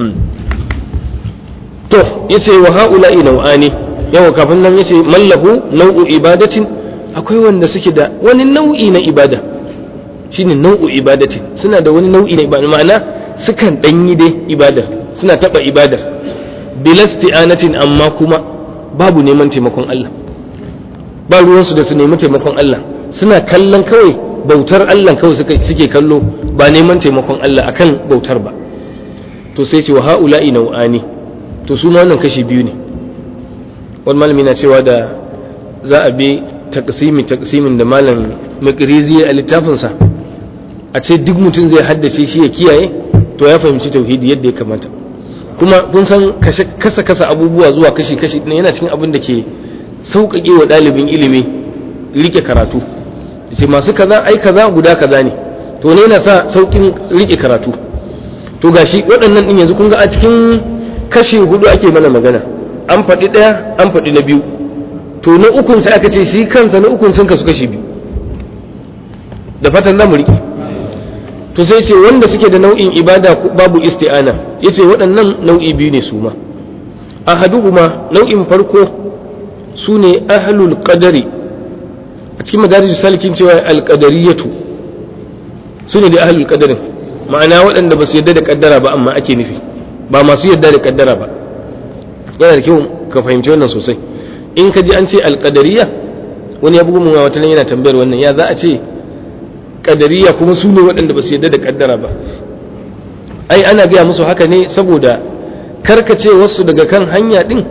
Speaker 1: to yace wa haula'i nau'ani yawa kafin nan yace mallahu nau'u ibadatin akwai wanda suke da wani nau'i na ibada shine nau'u ibadatin suna da wani nau'i na ibada ma'ana sukan danyi dai ibadar suna taba ibadar bilasti'anatin amma kuma babu neman taimakon Allah ba ruwansu da su nemi taimakon Allah suna kallon kawai bautar Allah kawai suke kallo ba neman taimakon Allah akan bautar ba to sai ce wa ha'ula'i nau'ani to su wannan kashi biyu ne wani malami na cewa da za a bi taksimi taksimin da malam makirizi a littafinsa a ce duk mutum zai haddace shi ya kiyaye to ya fahimci tauhidi yadda ya kamata kuma kun san kasa kasa abubuwa zuwa kashi kashi yana cikin abin da ke sauƙaƙe wa ɗalibin ilimi rike karatu ce masu kaza ai kaza guda kaza ne to ne yana sa sauƙin rike karatu to gashi waɗannan ɗin yanzu kun ga a cikin kashi hudu ake mana magana an faɗi ɗaya an faɗi na biyu to na ukun sai aka ce shi kansa na ukun sun kasu kashi biyu da fatan za mu riƙe to sai ce wanda suke da nau'in ibada babu isti'ana yace waɗannan nau'i biyu ne su ma ahaduhuma nau'in farko su ne ahlul qadari a cikin madarijus salikin cewa alqadariyatu su ne da ahlul qadarin ma'ana waɗanda ba su yarda da kaddara ba amma ake nufi ba masu yarda da kaddara ba yana da kyau ka fahimci wannan sosai in ka ji an ce alqadariya wani ya bugu mun wata yana tambayar wannan ya za a ce kadariya kuma su ne waɗanda ba su yarda da kaddara ba ai ana gaya musu haka ne saboda karkace wasu daga kan hanya ɗin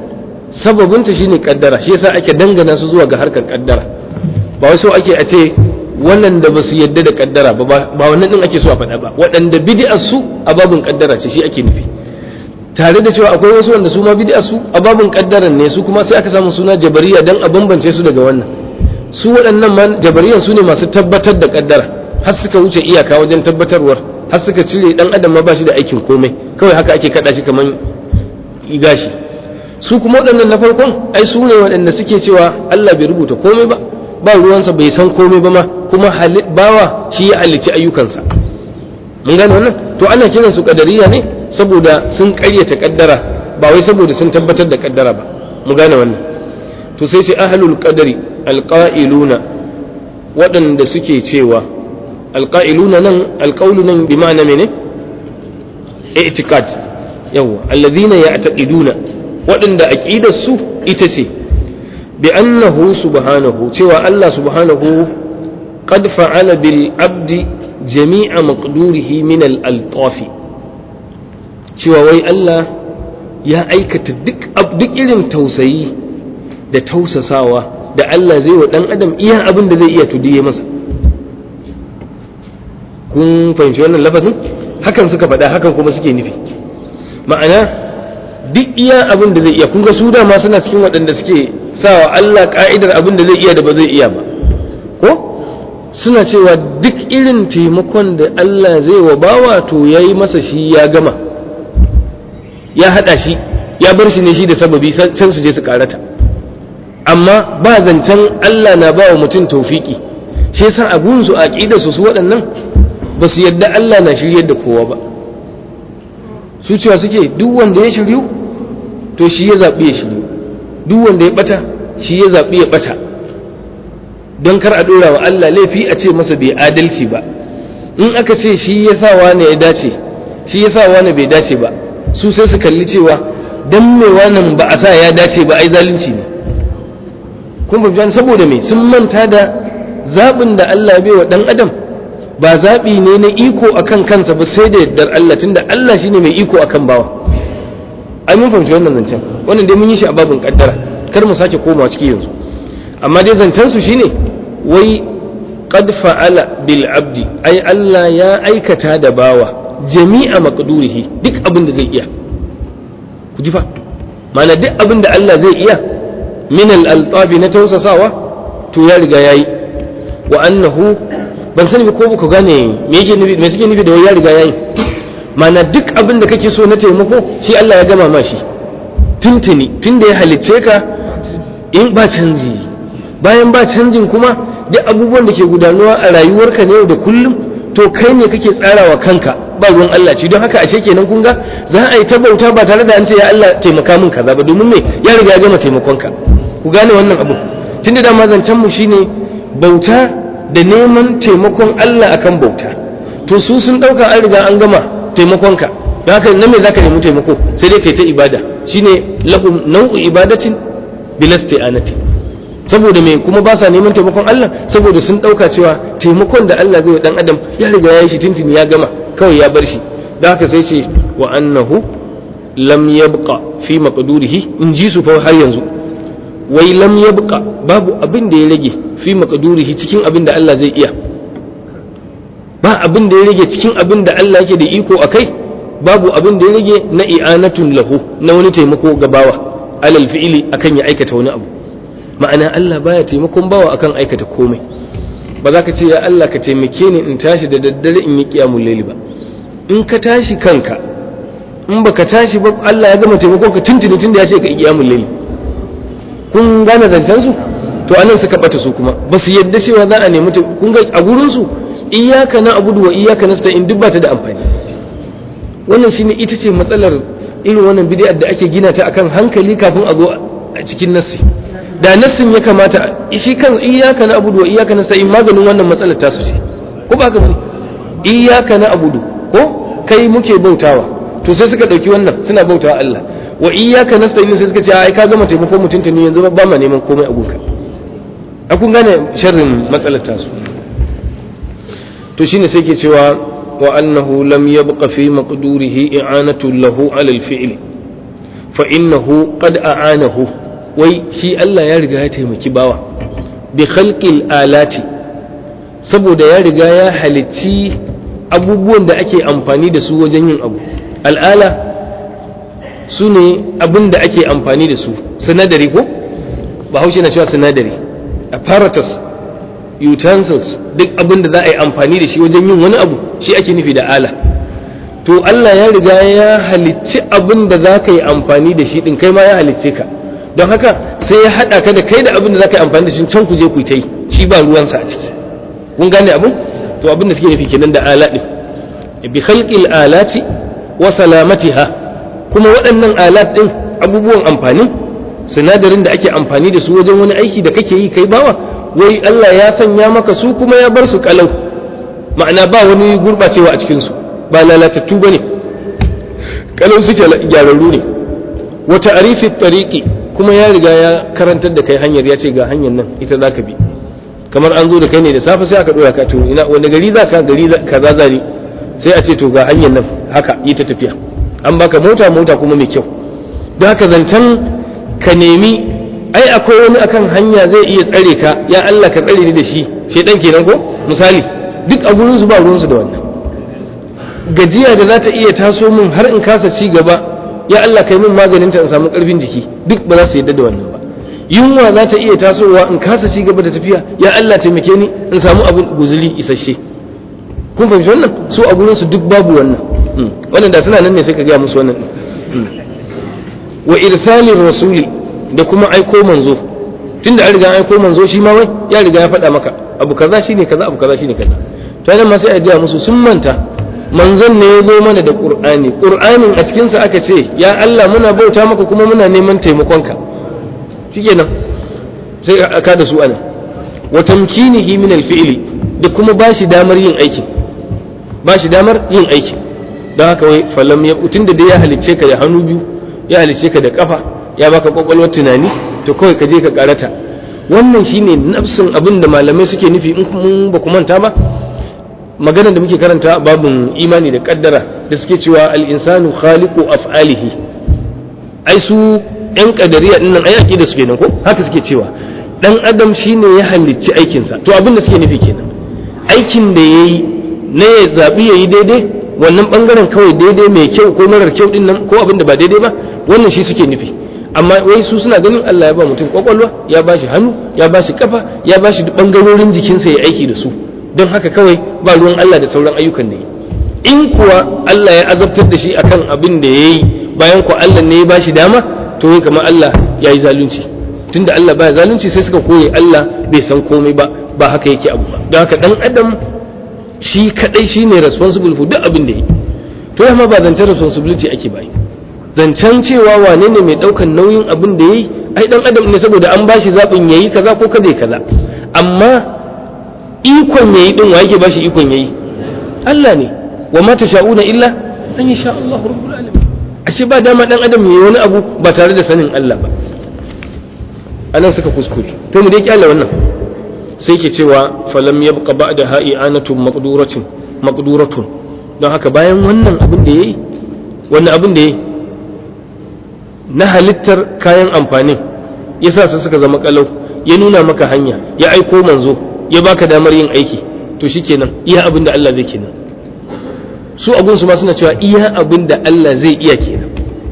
Speaker 1: sababinta shine kaddara shi yasa ake dangana su zuwa ga harkar kaddara ba wai so ake a ce wannan da ba su yadda da kaddara ba ba wannan din ake so a faɗa ba waɗanda bid'ar su a babin kaddara ce shi ake nufi tare da cewa akwai wasu wanda su ma bid'ar su a babin kaddaran ne su kuma sai aka samu suna jabariya dan a bambance su daga wannan su waɗannan ma jabariyan su ne masu tabbatar da kaddara har suka wuce iyaka wajen tabbatarwar har suka cire dan adam ma ba shi da aikin komai kawai haka ake kada shi kaman gashi su kuma waɗannan na farkon ai su ne waɗanda suke cewa Allah bai rubuta komai ba ba ruwansa bai san komai ba ma kuma bawa shi ya halicci ayyukansa mun gane wannan to ana kiran su kadariya ne saboda sun ƙaryata kaddara ba wai saboda sun tabbatar da kaddara ba mu gane wannan to sai ce ahlul qadari alqailuna waɗanda suke cewa alqailuna nan alqaulu nan bi ma'ana mene i'tiqad yawa alladhina ya'taqiduna waɗanda aqidar su ita ce bi annahu subhanahu cewa Allah subhanahu qad fa'ala bil abdi jami'a maqdurihi min al altafi cewa wai Allah ya aikata duk duk irin tausayi da tausasawa da Allah zai wa dan adam iya abin da zai iya tudiye masa kun fahimci wannan lafazin hakan suka faɗa hakan kuma suke nufi ma'ana duk iya abin da zai iya kun ga su dama suna cikin waɗanda suke sawa Allah ka'idar abin da zai iya da ba zai iya ba ko suna cewa duk irin taimakon da Allah zai wa bawa to yayi masa shi ya gama ya haɗa shi ya bar shi ne shi da sababi can su je su karata amma ba zancen Allah na ba wa mutum taufiki shi yasa abun su aqida su su waɗannan ba su yadda Allah na shiryar da kowa ba su cewa suke duk wanda ya shiryu to shi ya zaɓi ya shiryu duk wanda ya ɓata shi ya zaɓi ya ɓata don kar a ɗora wa Allah laifi a ce masa bai adalci ba in aka ce shi ya sa wane ya dace shi ya sa wane bai dace ba su sai su kalli cewa dan me wannan ba a sa ya dace ba ai zalunci ne kun fahimci saboda me sun manta da zaɓin da Allah bai wa ɗan adam ba zaɓi ne na iko akan kansa ba sai da yardar Allah tunda Allah shine mai iko akan bawa ai mun fahimci wannan zancen wannan dai mun yi shi a babin kaddara kar mu sake komawa ciki yanzu amma dai zancen su shine wai qad fa'ala bil abdi ai Allah ya aikata da bawa jami'a maqdurihi duk abin da zai iya ku ji fa mana duk abin da Allah zai iya min al-altabi na tausasawa to ya riga yayi wa annahu ban sani ko ku gane me yake nufi me suke nufi da wai ya riga yayi mana duk abin da kake so na taimako shi Allah ya gama ma shi tuntuni tunda ya halicce ka in ba canji bayan ba canjin kuma duk abubuwan da ke gudanuwa a rayuwarka ne da kullum to kai ne kake tsarawa kanka ba ruwan Allah ci don haka ashe kenan kun ga za a yi ta bauta ba tare da an ce ya Allah taimaka min kaza ba domin me ya riga ya gama taimakonka ku gane wannan abu tunda da zancen mu shine bauta da neman taimakon Allah akan bauta to su sun dauka an riga an gama taimakonka don haka na me zaka nemi taimako sai dai kai ta ibada shine lahum nau'u ibadatin bilasti'anati saboda me kuma ba sa neman taimakon Allah saboda sun dauka cewa taimakon da Allah zai wa dan adam ya riga ya yi shi tuntuni ya gama kawai ya bar shi da haka sai ce wa annahu lam yabqa fi maqdurihi in ji su fa har yanzu wai lam yabqa babu abin da ya rage fi maqdurihi cikin abin da Allah zai iya ba abin da ya rage cikin abin da Allah yake da iko akai babu abin da ya rage na i'anatun lahu na wani taimako ga bawa alal fi'ili akan ya aikata wani abu ma'ana Allah baya taimakon bawa akan aikata komai ba za ka ce ya Allah ka taimake ni in tashi da daddare in yi kiyamul laili ba in ka tashi kanka in baka tashi ba Allah ya gama taimakon ka tuntuni tunda ya ce ka yi kiyamul laili kun gane zancen su to anan suka bata su kuma ba su yadda cewa za a nemi kun ga a gurin su iyyaka na abudu wa iyyaka nasta'in duk ba ta da amfani wannan shine ita ce matsalar irin wannan bid'ar da ake gina ta akan hankali kafin a zo a cikin nassi da nassin ya kamata shi kan iyyaka na abudu wa iyyaka nasta'in maganin wannan matsalar ta su ce ko ba haka bane iyyaka na abudu ko kai muke bautawa to sai suka dauki wannan suna bautawa Allah wa iyyaka nasta'in sai suka ce ai ka gama taimako mutuntuni yanzu ba ma neman komai a gunka a kun gane sharrin matsalar ta su to shine sai ke cewa wa annahu lam yabqa fi maqdurihi i'anatu lahu 'ala al-fi'li fa innahu qad a'anahu wai shi Allah ya riga ya taimaki bawa bi khalqil alati saboda ya riga ya halicci abubuwan da ake amfani da su wajen yin abu al'ala su ne abin da ake amfani da su sinadari ko bahaushe na cewa sinadari apparatus utensils duk abin da za a yi amfani da shi wajen yin wani abu shi ake nufi da ala to Allah ya riga ya halicci abin da za ka yi amfani da shi din kai ma ya halicce ka don haka sai ya haɗa ka da kai da abin da za ka yi amfani da shi can ku je ku yi ta yi shi ba ruwansa a ciki kun gane abin to abin da suke nufi kenan da ala din bi khalqil alati wa salamatiha kuma waɗannan alat din abubuwan amfani sinadarin da ake amfani da su wajen wani aiki da kake yi kai bawa wai Allah ya sanya maka su kuma ya bar su kalau ma'ana ba wani gurbacewa a cikin su ba lalatattu bane kalau suke gyararru ne wa ta'rifi tariqi kuma ya riga ya karantar da kai hanyar ya ce ga hanyar nan ita zaka bi kamar an zo da kai ne da safe sai aka dora ka to ina wanda gari za ka gari kaza zani sai a ce to ga hanyar nan haka yi ta tafiya an baka mota mota kuma mai kyau don haka zancen ka nemi ai akwai wani akan hanya zai iya tsare ka ya Allah ka tsare ni da shi shedan kenan ko misali duk a gurin su ba ruwan su da wannan gajiya da za ta iya taso min har in kasa ci gaba ya Allah kai min maganin ta in samu karfin jiki duk ba za su yadda da wannan ba yunwa za ta iya tasowa in kasa ci gaba da tafiya ya Allah taimake ni in samu abin guzuri isasshe kun fahimci wannan su a gurin su duk babu wannan wannan da suna nan ne sai ka gaya musu wannan wa irsalin rasuli da kuma aiko manzo tunda an riga an aiko manzo shi ma wai ya riga ya faɗa maka abu kaza shine kaza abu kaza shine kaza to nan ma sai a gaya musu sun manta manzon ne ya zo mana da qur'ani qur'anin a cikin sa aka ce ya Allah muna bauta maka kuma muna neman taimakonka shikenan sai aka da su ana wa tamkinihi min al-fi'li da kuma bashi damar yin aiki bashi damar yin aiki don haka wai falam ya tunda da ya halicce ka da hannu biyu ya halicce ka da kafa ya baka kwakwalwar tunani to kawai ka je ka karata wannan shine nafsin abin da malamai suke nufi in mun ba ku manta ba maganar da muke karanta babin imani da kaddara da suke cewa al-insanu khaliqu af'alihi ai su yan kadariya din nan ai aqida su kenan ko haka suke cewa dan adam shine ya halicci aikinsa to abin da suke nufi kenan aikin da yayi na ya zabi yayi daidai wannan bangaren kawai daidai mai kyau ko marar kyau din nan ko abin da ba daidai ba wannan shi suke nufi amma wai su suna ganin Allah ya ba mutum kwakwalwa ya ba shi hannu ya ba shi kafa ya ba shi bangarorin jikinsa ya aiki da su don haka kawai ba ruwan Allah da sauran ayyukan da yi in kuwa Allah ya azabtar da shi akan abin da ya yi bayan ku Allah ne ya ba shi dama to wai kamar Allah ya yi zalunci tunda Allah baya zalunci sai suka koye Allah bai san komai ba ba haka yake abu ba don haka dan adam shi kadai shine responsible for duk abin da yi to yamma ba zancen responsibility ake bayi zancen cewa wane ne mai daukan nauyin abin da yayi ai dan adam ne saboda an bashi zabin yayi kaza ko kada kaza amma ikon yayi din wa yake bashi ikon yayi Allah ne wa ma tasha'una illa an yasha Allah rabbul alamin ashe ba dama dan adam yayi wani abu ba tare da sanin Allah ba anan suka kuskure to mu dai kyalla wannan sai ke cewa falam yabqa ba'da ha'i'anatun maqduratin maqduratun don haka bayan wannan abin da yayi wannan abin da yayi na halittar kayan amfanin yasa su suka zama kalau ya nuna maka hanya ya aiko manzo ya baka damar yin aiki to shikenan iya abin da Allah zai kenan su abun su ma suna cewa iya abin da Allah zai iya kenan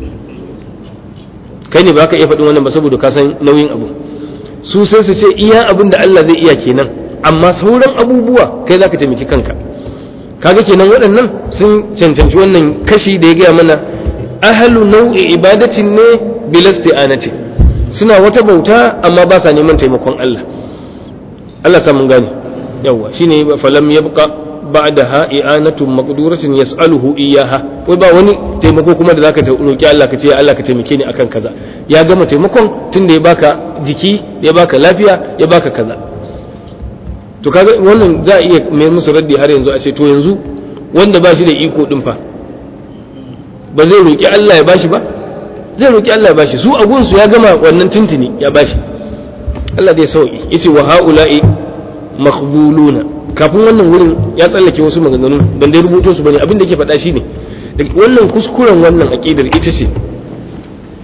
Speaker 1: kai ne ba ka iya faɗin wannan ba saboda ka san nauyin abu su sai su ce iya abin da Allah zai iya kenan amma sauran abubuwa kai zaka taimaki kanka kaga kenan waɗannan sun cancanci wannan kashi da ya gaya mana ahalu nau'i ibadatin ne bilasti'anati suna wata bauta amma ba sa neman taimakon Allah Allah sa mun gane yawa shine falam yabqa ba'daha i'anatun maqduratin yas'aluhu iyyaha wai ba wani taimako kuma da zaka roki Allah ka ce Allah ka taimake ni akan kaza ya gama taimakon tunda ya baka jiki ya baka lafiya ya baka kaza to kaga wannan za a iya mai musu raddi har yanzu a ce to yanzu wanda ba shi da iko din fa ba zai roki Allah ya bashi ba zai roki Allah ya bashi su abun su ya gama wannan tuntuni ya bashi Allah zai sauki yace wa haula'i makhbuluna kafin wannan wurin ya tsallake wasu maganganu ban dai rubuto su bane abin da yake faɗa shine wannan kuskuren wannan aqidar ita ce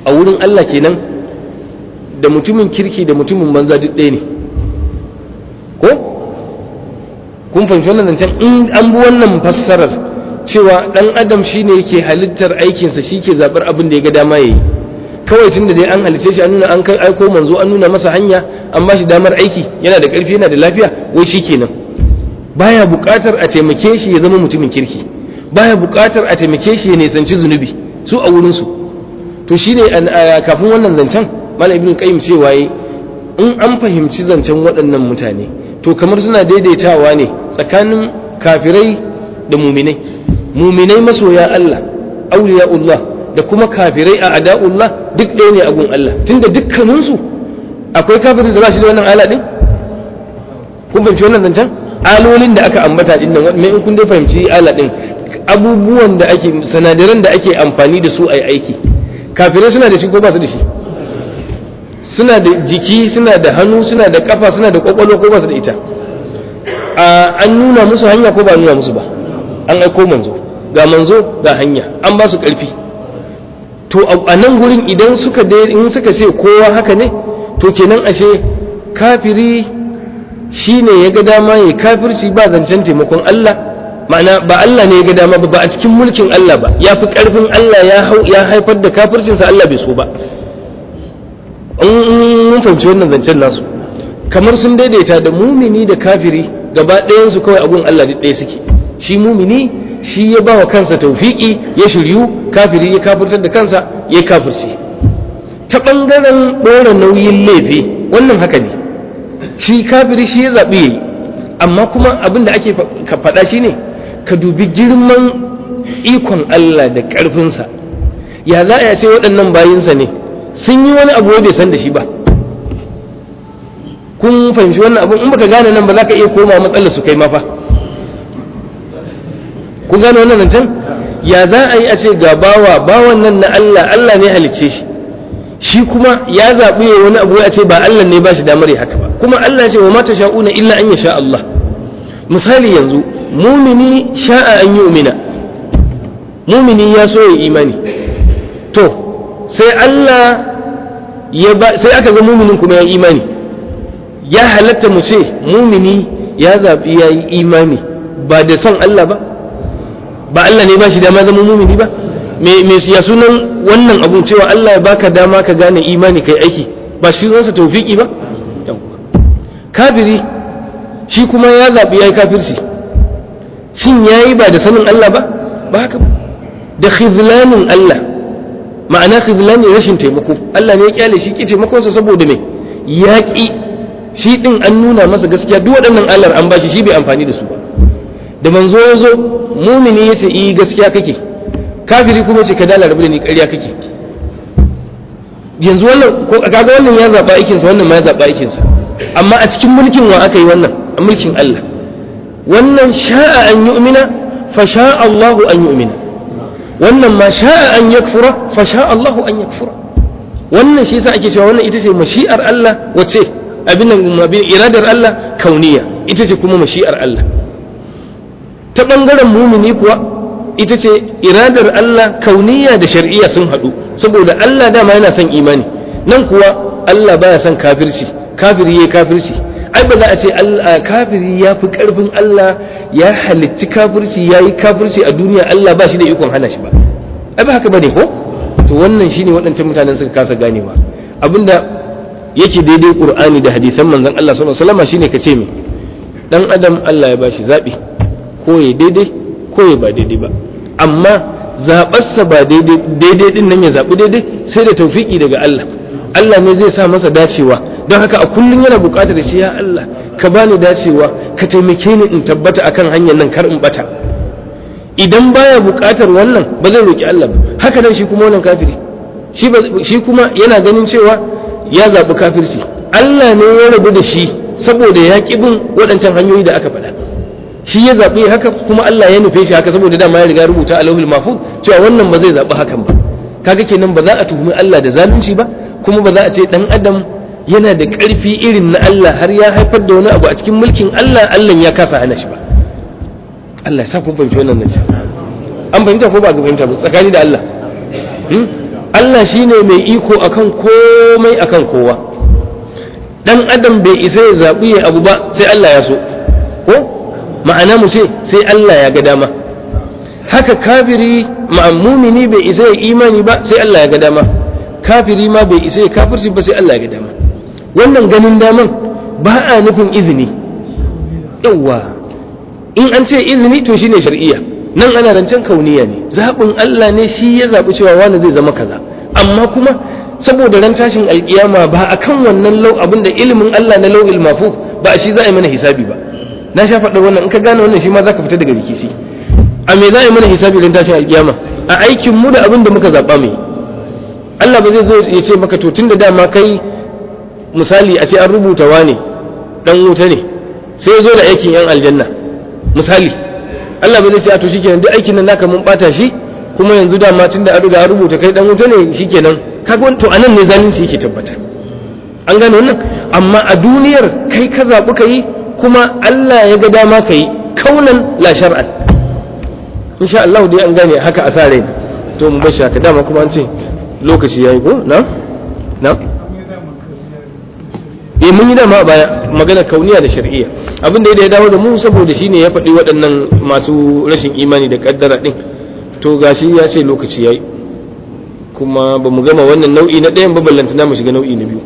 Speaker 1: a wurin Allah kenan da mutumin kirki da mutumin banza duk ɗaya ne ko kun fahimci wannan zancen in an bi wannan fassarar cewa ɗan adam shine yake halittar aikinsa shi ke zaɓar abin da ya ga dama ya yi kawai tun da dai an halice shi an nuna an kai aiko manzo an nuna masa hanya an ba shi damar aiki yana da ƙarfi yana da lafiya wai shi kenan baya buƙatar a taimake shi ya zama mutumin kirki baya buƙatar a taimake shi ya nisanci zunubi su a wurinsu to shi ne kafin wannan zancen malam ibn qayyim cewa yi in an fahimci zancen waɗannan mutane to kamar suna daidaitawa ne tsakanin kafirai da muminai muminai masoya Allah auliya'ullah da kuma kafirai a ada'ullah duk ɗaya ne a gun Allah tunda dukkaninsu akwai kafirin da ba shi da wannan ala ɗin kun fahimci wannan zancen alolin da aka ambata ɗin nan mai in kun dai fahimci ala ɗin abubuwan da ake sanadaran da ake amfani da su a aiki kafirai suna da shi ko ba su da shi suna da jiki suna da hannu suna da kafa suna da kwakwalwa ko ba su da ita an nuna musu hanya ko ba nuna musu ba an aiko manzo ga manzo ga hanya an ba su ƙarfi to a nan gurin idan suka in suka ce kowa haka ne to kenan ashe kafiri shine ya ga dama ya kafirci ba zancen taimakon Allah ma'ana ba Allah ne ya ga dama ba a cikin mulkin Allah ba ya fi ƙarfin Allah ya haifar da kafircinsa Allah bai so ba mun fahimci wannan zancen nasu kamar sun daidaita da mumini da kafiri gaba ɗayansu kawai abun Allah duk ɗaya suke shi mumini shi ya ba wa kansa taufiki ya shiryu kafiri ya kafirtar da kansa ya kafirce ta ɓangaren ɗora nauyin laifi wannan haka ne shi kafiri shi ya zaɓi ya yi amma kuma abin da ake faɗa shi ne ka dubi girman ikon Allah da ƙarfinsa ya za a ce waɗannan bayinsa ne sun yi wani abu bai san da shi ba kun fahimci wannan abin in baka gane nan ba za ka iya koma matsalar su kai mafa kun gane wannan nan can ya za a yi a ce ga bawa bawan nan na Allah Allah ne halicce shi shi kuma ya zaɓi ya wani abu a ce ba Allah ne ba shi damar ya haka ba kuma Allah ce wa mata sha'una illa an ya sha Allah misali yanzu mumini sha'a an yi umina mumini ya so ya imani to sai Allah ya ba sai aka ga muminin kuma ya imani ya halatta mu ce mumini ya zaɓi ya yi imani ba da son Allah ba ba Allah ne ba shi dama zama mumini ba me ya sunan wannan abun cewa Allah ya baka dama ka gane imani kai aiki ba shi zonsa taufiki ba kafiri shi kuma ya zaɓi ya yi kafirci shin ya yi ba da sanin Allah ba ba haka ba da khizlanin Allah ma'ana khizlani rashin taimako Allah ne ya kyale shi ki taimakonsa saboda me ya ki shi din an nuna masa gaskiya duk waɗannan Allah an bashi shi bai amfani da su ba da manzo ya zo mumini ya ce yi gaskiya kake kafiri kuma ce ka dala rabu da ni ƙarya kake yanzu wannan ko kaga wannan ya zaba aikin sa wannan ma ya zaba aikin sa amma a cikin mulkin wa aka yi wannan a mulkin Allah wannan sha'a an yu'mina fa sha'a Allahu an yu'mina wannan ma sha'a an yakfura fa sha'a Allahu an yakfura wannan shi yasa ake cewa wannan ita ce mashi'ar Allah wace abin nan iradar Allah kauniya ita ce kuma mashi'ar Allah ta bangaren mumini kuwa ita ce iradar Allah kauniya da shar'iyya sun haɗu saboda Allah dama yana son imani nan kuwa Allah baya son kafirci kafiri yayi kafirci ai ba za a ce kafiri ya fi karfin Allah ya halitti kafirci ya yi kafirci a duniya Allah ba shi da ikon hana shi ba ai ba haka bane ko to wannan shine waɗancan mutanen suka kasa ganewa abinda yake daidai qur'ani da hadisan manzon Allah sallallahu alaihi wasallam shine kace me dan adam Allah ya bashi zabi ko ya daidai ko ya ba daidai ba amma zaɓarsa ba daidai daidai din nan ya zaɓi daidai sai da taufiki daga Allah Allah ne zai sa masa dacewa don haka a kullum yana buƙatar shi ya Allah ka bani dacewa ka taimake ni in tabbata akan hanyar nan kar in bata idan baya buƙatar wannan ba zai roki Allah ba haka nan shi kuma wannan kafiri shi shi kuma yana ganin cewa ya zaɓi kafirci Allah ne ya rabu da shi saboda ya ƙi bin waɗancan hanyoyi da aka faɗa shi ya zaɓi haka kuma Allah ya nufe shi haka saboda dama ya riga rubuta a lauhul mahfuz cewa wannan ba zai zaɓi hakan ba kaga kenan ba za a tuhumi Allah da zalunci ba kuma ba za a ce dan adam yana da ƙarfi irin na Allah har ya haifar da wani abu a cikin mulkin Allah Allah ya kasa hana shi ba Allah ya sa kun fahimci wannan nan an fahimta ko ba ga fahimta ba tsakani da Allah Allah shine mai iko akan komai akan kowa dan adam bai isa ya zaɓi ya abu ba sai Allah ya so ko ma'ana mu ce sai Allah ya ga dama haka kafiri ma'amumini bai isa ya imani ba sai Allah ya ga dama kafiri ma bai isa ya kafirci ba sai Allah ya ga dama wannan ganin daman ba a nufin izini yawwa in an ce izini to shine shar'iyya nan ana rancen kauniya ne zaɓin Allah ne shi ya zaɓi cewa wani zai zama kaza amma kuma saboda ran tashin alkiyama ba akan wannan lau abinda ilimin Allah na lau'il mafu ba a shi za a yi mana hisabi ba na sha faɗa wannan in ka gane wannan shi ma za ka fita daga rikici a me za a yi mana hisabi ran tashin alkiyama a aikin mu da abin da muka zaɓa mai Allah ba zai zo ya ce maka to tun da dama kai misali a ce an rubuta wane dan wuta ne sai ya zo da aikin yan aljanna misali Allah ba zai ce a to shikenan duk aikin nan naka mun bata shi kuma yanzu dama tunda an riga an rubuta kai dan wuta ne shikenan kaga to anan ne zalunci yake tabbata an gane wannan amma a duniyar kai ka zaɓi ka yi kuma Allah ya ga dama ka yi kaunan la shar'an insha Allah dai an gane haka a sa rai to mu bar haka dama kuma an ce lokaci yayi ko na na eh mun yi dama a baya magana kauniya da shar'iyya abin da ya dawo da mu saboda shine ya faɗi waɗannan masu rashin imani da kaddara din to gashi ya ce lokaci yayi kuma ba mu gama wannan nau'i na ɗayan ballanta na mu shiga nau'i na biyu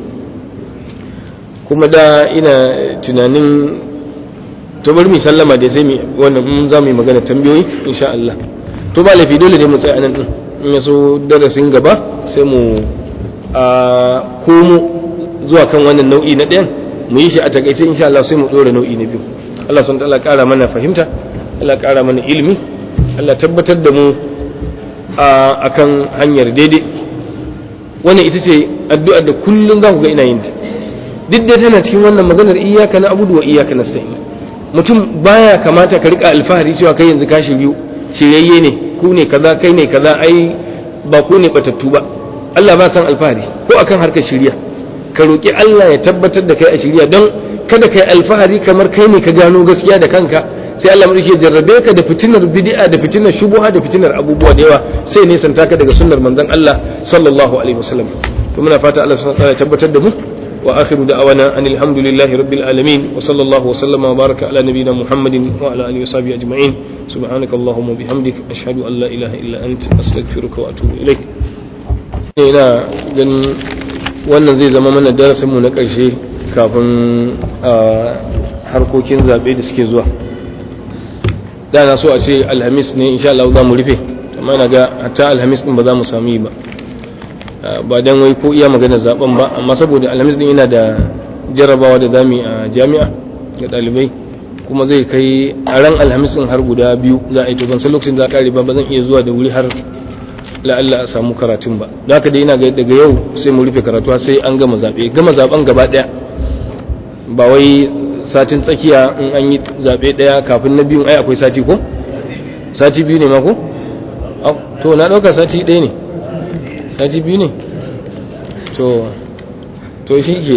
Speaker 1: kuma da ina tunanin to bari mu sallama da sai mu wannan mun za mu yi magana tambayoyi insha Allah to ba laifi dole ne mu tsaya nan din in ya so darasin gaba sai mu a komo zuwa kan wannan nau'i na ɗayan mu yi shi a takaice insha Allah sai mu ɗora nau'i na biyu Allah sun ta'ala ƙara mana fahimta Allah ƙara mana ilimi Allah tabbatar da mu a kan hanyar daidai wannan ita ce addu'ar da kullum za ku ga ina yin ta duk dai tana cikin wannan maganar iyaka na abudu wa iyaka na mutum baya kamata ka rika alfahari cewa kai yanzu ka shiryu shiryayye ne ku ne kaza kai ne kaza ai ba ku ne batattu ba Allah ba san alfahari ko akan harkar shirya ka roki Allah ya tabbatar da kai a shirya don kada kai alfahari kamar kai ne ka gano gaskiya da kanka sai Allah mulki ya jarrabe ka da fitinar bid'a da fitinar shubuha da fitinar abubuwa da yawa sai ne santa ka daga sunnar manzon Allah sallallahu alaihi wasallam to muna fata Allah subhanahu wa ta'ala ya tabbatar da mu وآخر دعوانا أن الحمد لله رب العالمين وصلى الله وسلم وبارك على نبينا محمد وعلى آله وصحبه أجمعين سبحانك اللهم وبحمدك أشهد أن لا إله إلا أنت أستغفرك وأتوب إليك ina ganin wannan zai zama mana darasinmu na ƙarshe kafin a harkokin zaɓe da suke zuwa da na so a ce alhamis ne insha Allah za mu rufe amma na ga hatta alhamis din ba za mu samu yi ba ba dan wai ko iya magana zaben ba amma saboda alhamis din yana da jarabawa da zami a jami'a ga dalibai kuma zai kai a ran alhamis din har guda biyu za a yi to ban san lokacin za a kare ba ba zan iya zuwa da wuri har la'alla a samu karatun ba da haka dai ina ga daga yau sai mu rufe karatu sai an gama zabe gama zaben gaba daya ba wai satin tsakiya in an yi zabe daya kafin na biyun ai akwai sati ko sati biyu ne ma ko to na dauka sati ɗaya ne sati biyu ne to to shi ke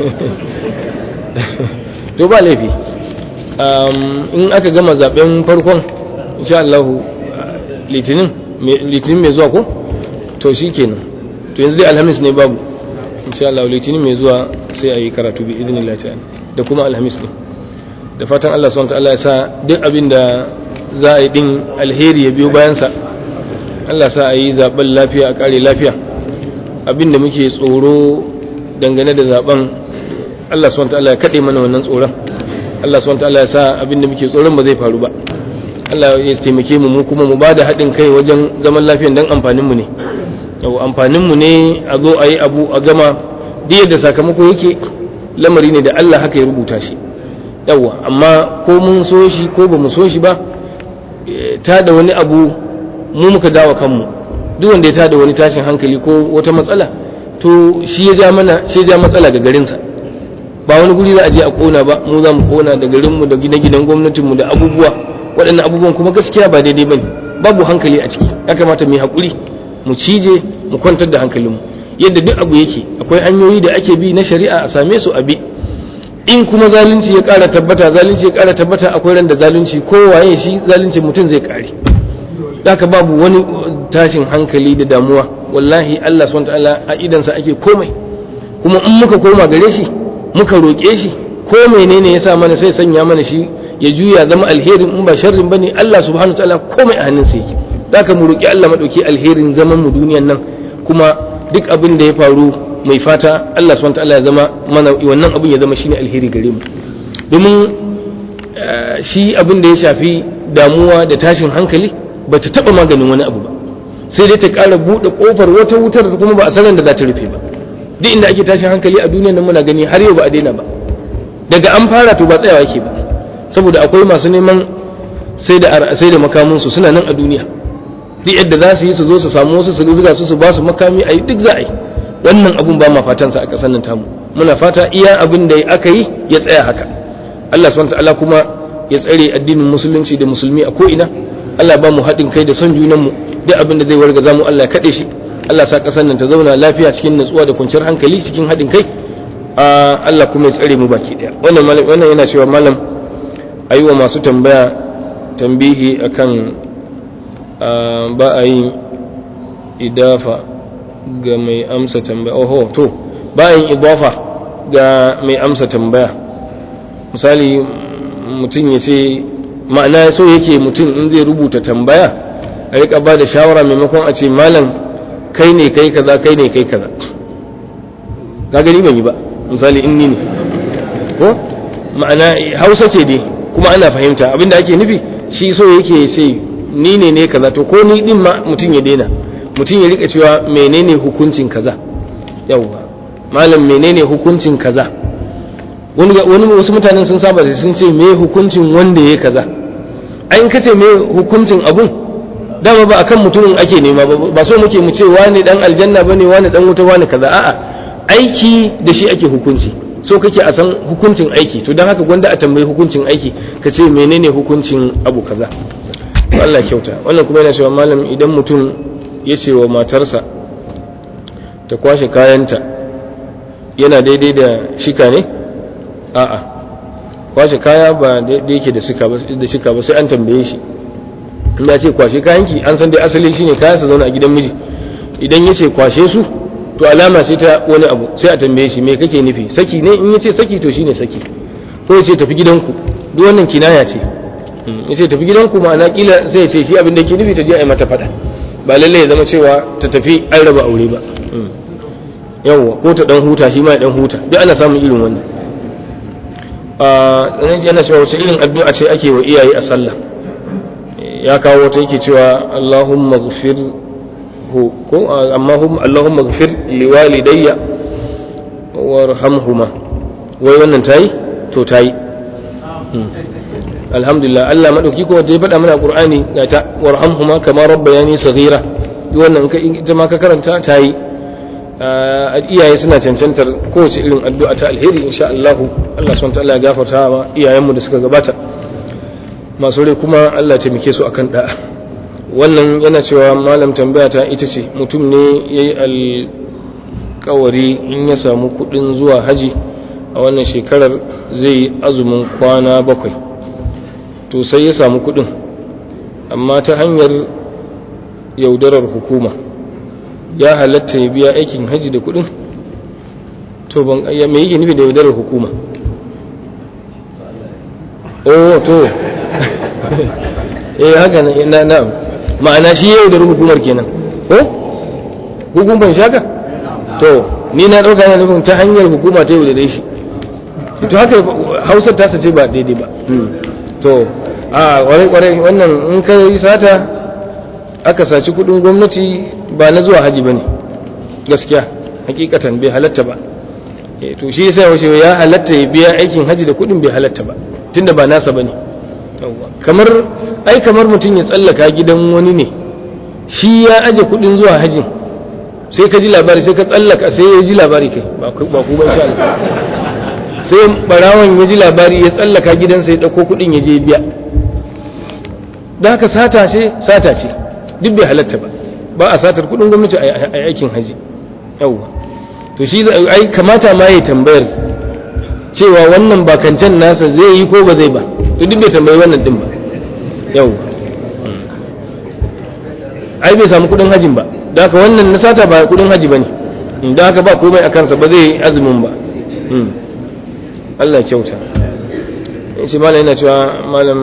Speaker 1: to ba laifi in aka gama zaben farkon insha Allah litinin litinin mai zuwa ko to shi kenan to yanzu dai alhamis ne babu insha Allah litinin mai zuwa sai a yi karatu bi idinillah ta'ala da kuma alhamis ne da fatan Allah subhanahu wa ta'ala ya sa duk abin da za a yi din alheri ya biyo bayansa Allah sa a yi zaben lafiya a kare lafiya abin da muke tsoro dangane da zaben Allah subhanahu ta'ala ya kade mana wannan tsoron Allah subhanahu ta'ala ya sa abin da muke tsoron ba zai faru ba Allah ya taimake mu mu kuma mu ba da haɗin kai wajen zaman lafiyan dan amfanin mu ne yau amfanin mu ne a zo a yi abu a gama duk yadda sakamako yake lamari ne da Allah haka ya rubuta shi yawa amma ko mun so shi ko ba mu so shi ba ta da wani abu mu muka dawa kanmu duk wanda ya tada wani tashin hankali ko wata matsala to shi ya ja mana shi ya ja matsala ga garinsa ba wani guri za a je a kona ba mu za mu kona da garinmu da gine-ginen gwamnatinmu da abubuwa waɗannan abubuwan kuma gaskiya ba daidai bane babu hankali a ciki ya kamata mu yi haƙuri mu cije mu kwantar da hankalinmu yadda duk abu yake akwai hanyoyi da ake bi na shari'a a same su a bi in kuma zalunci ya ƙara tabbata zalunci ya ƙara tabbata akwai ran da zalunci kowaye shi zalunci mutum zai ƙare haka babu wani tashin hankali da damuwa wallahi Allah subhanahu ta'ala a idansa ake komai kuma in muka koma gare shi muka roƙe shi ko menene ya sa mana sai sanya mana shi ya juya zama alherin in ba sharrin bane Allah subhanahu ta'ala komai a hannunsa yake zaka mu roƙi Allah madauki alherin zaman mu duniyan nan kuma duk abin da ya faru mai fata Allah subhanahu ta'ala ya zama mana wannan abin ya zama shine alheri gare mu domin shi abin da ya shafi damuwa da tashin hankali ba ta taɓa maganin wani abu ba sai dai ta ƙara buɗe ƙofar wata wutar kuma ba a sanar da za ta rufe ba duk inda ake tashin hankali a duniya nan muna gani har yau ba a daina ba daga an fara to ba tsayawa ke ba saboda akwai masu neman sai da sai da makamunsu suna nan a duniya duk yadda za su yi su zo su samu wasu su zuga su su ba su makami a yi duk za a yi wannan abun ba ma fatan sa a ƙasar nan tamu muna fata iya abin da aka yi ya tsaya haka Allah subhanahu wa ta'ala kuma ya tsare addinin musulunci da musulmi a ko'ina Allah ba mu haɗin kai da son junanmu duk abin da zai warga mu Allah ya kaɗe shi Allah sa ƙasar nan ta zauna lafiya cikin natsuwa da kwanciyar hankali cikin haɗin kai Allah kuma ya tsare mu baki ɗaya wannan malam wannan yana cewa malam ayi wa masu tambaya tambihi akan ba a yin idafa ga mai amsa tambaya oho to ba a yin idafa ga mai amsa tambaya misali mutum ya ce ma'ana so yake mutum in zai rubuta tambaya a rika ba da shawara maimakon a ce malam kai ne kai kaza kai ne kai kaza ka gani ban yi ba misali in ni ne ko ma'ana hausa ce dai kuma ana fahimta abinda ake nufi shi so yake ce ni ne ne kaza to ko ni din ma mutum ya daina mutum ya rika cewa menene hukuncin kaza yawwa malam menene hukuncin kaza wani wasu mutanen sun saba da sun ce me hukuncin wanda ya kaza an ka ce me hukuncin abun dama ba akan mutumin ake nema ba so muke mu ce wani dan aljanna bane wani dan wuta wani kaza a'a aiki da shi ake hukunci so kake a san hukuncin aiki to dan haka gwanda a tambayi hukuncin aiki ka ce menene hukuncin abu kaza to Allah kyauta wannan kuma yana cewa malam idan mutum ya ce wa matarsa ta kwashe kayanta yana daidai da shika ne a'a kwashe kaya ba daidai yake da shika da shika ba sai an tambaye shi in ya ce kwashe kayanki an san dai asali shine kaya su zauna a gidan miji idan ya ce kwashe su to alama ce ta wani abu sai a tambaye shi me kake nufi saki ne in ya ce saki to shine saki ko ya ce tafi gidanku duk wannan kinaya ce ya ce tafi gidanku ma'ana kila sai ya ce shi abin da yake nufi ta je a yi mata faɗa ba lallai ya zama cewa ta tafi an raba aure ba yawwa ko ta dan huta shi ma ya dan huta duk ana samun irin wannan a yana cewa wace irin addu'a ce ake wa iyaye a sallah ya kawo ta yake cewa Allahumma ghfir ko amma Allahumma ghfir liwalidayya warhamhuma wai wannan tayi to tayi alhamdulillah Allah madauki ko da ya faɗa mana Qur'ani ga ta warhamhuma kama rabbayani saghira duk wannan ita ma ka karanta tayi iyaye suna cancantar kowace irin addu'a ta alheri insha Allah Allah subhanahu wa ta'ala ya gafarta wa iyayenmu da suka gabata masu rai kuma Allah taimake su akan da'a wannan yana cewa malam tambaya ta ita ce mutum ne ya yi alkawari in ya samu kudin zuwa haji a wannan shekarar zai yi azumin kwana bakwai to sai ya samu kudin amma ta hanyar yaudarar hukuma ya halatta ya biya aikin haji da kudin to ban me yake nufi da yaudarar hukuma oh to eh haka na na ma'ana shi yau da hukumar kenan ko hukumar shaka to ni na dauka yana nufin ta hanyar hukuma ta yau da shi to haka hausar ta ce ba daidai ba to a kwarai kwarai wannan in ka yi sata aka saci kudin gwamnati ba na zuwa haji bane gaskiya hakikatan bai halatta ba to shi yasa wace ya halatta ya biya aikin haji da kudin bai halatta ba tunda ba nasa bane kamar ai kamar mutum ya tsallaka gidan wani ne shi ya aje kudin zuwa hajin sai ka ji labari sai ka tsallaka sai ya ji labari kai ba ku ba insha Allah sai barawan ya ji labari ya tsallaka gidansa ya dauko kudin ya je biya don haka sata ce sata ce duk bai halatta ba ba a satar kudin gwamnati a aikin haji yawwa to shi ai kamata ma ya tambayar cewa wannan bakancan nasa zai yi ko ba zai ba to duk bai tambayi wannan din ba yau ai bai samu kudin hajin ba da haka wannan na sata ba kudin haji bane da haka ba komai a kansa ba zai azumin ba Allah kyauta shi malam yana cewa malam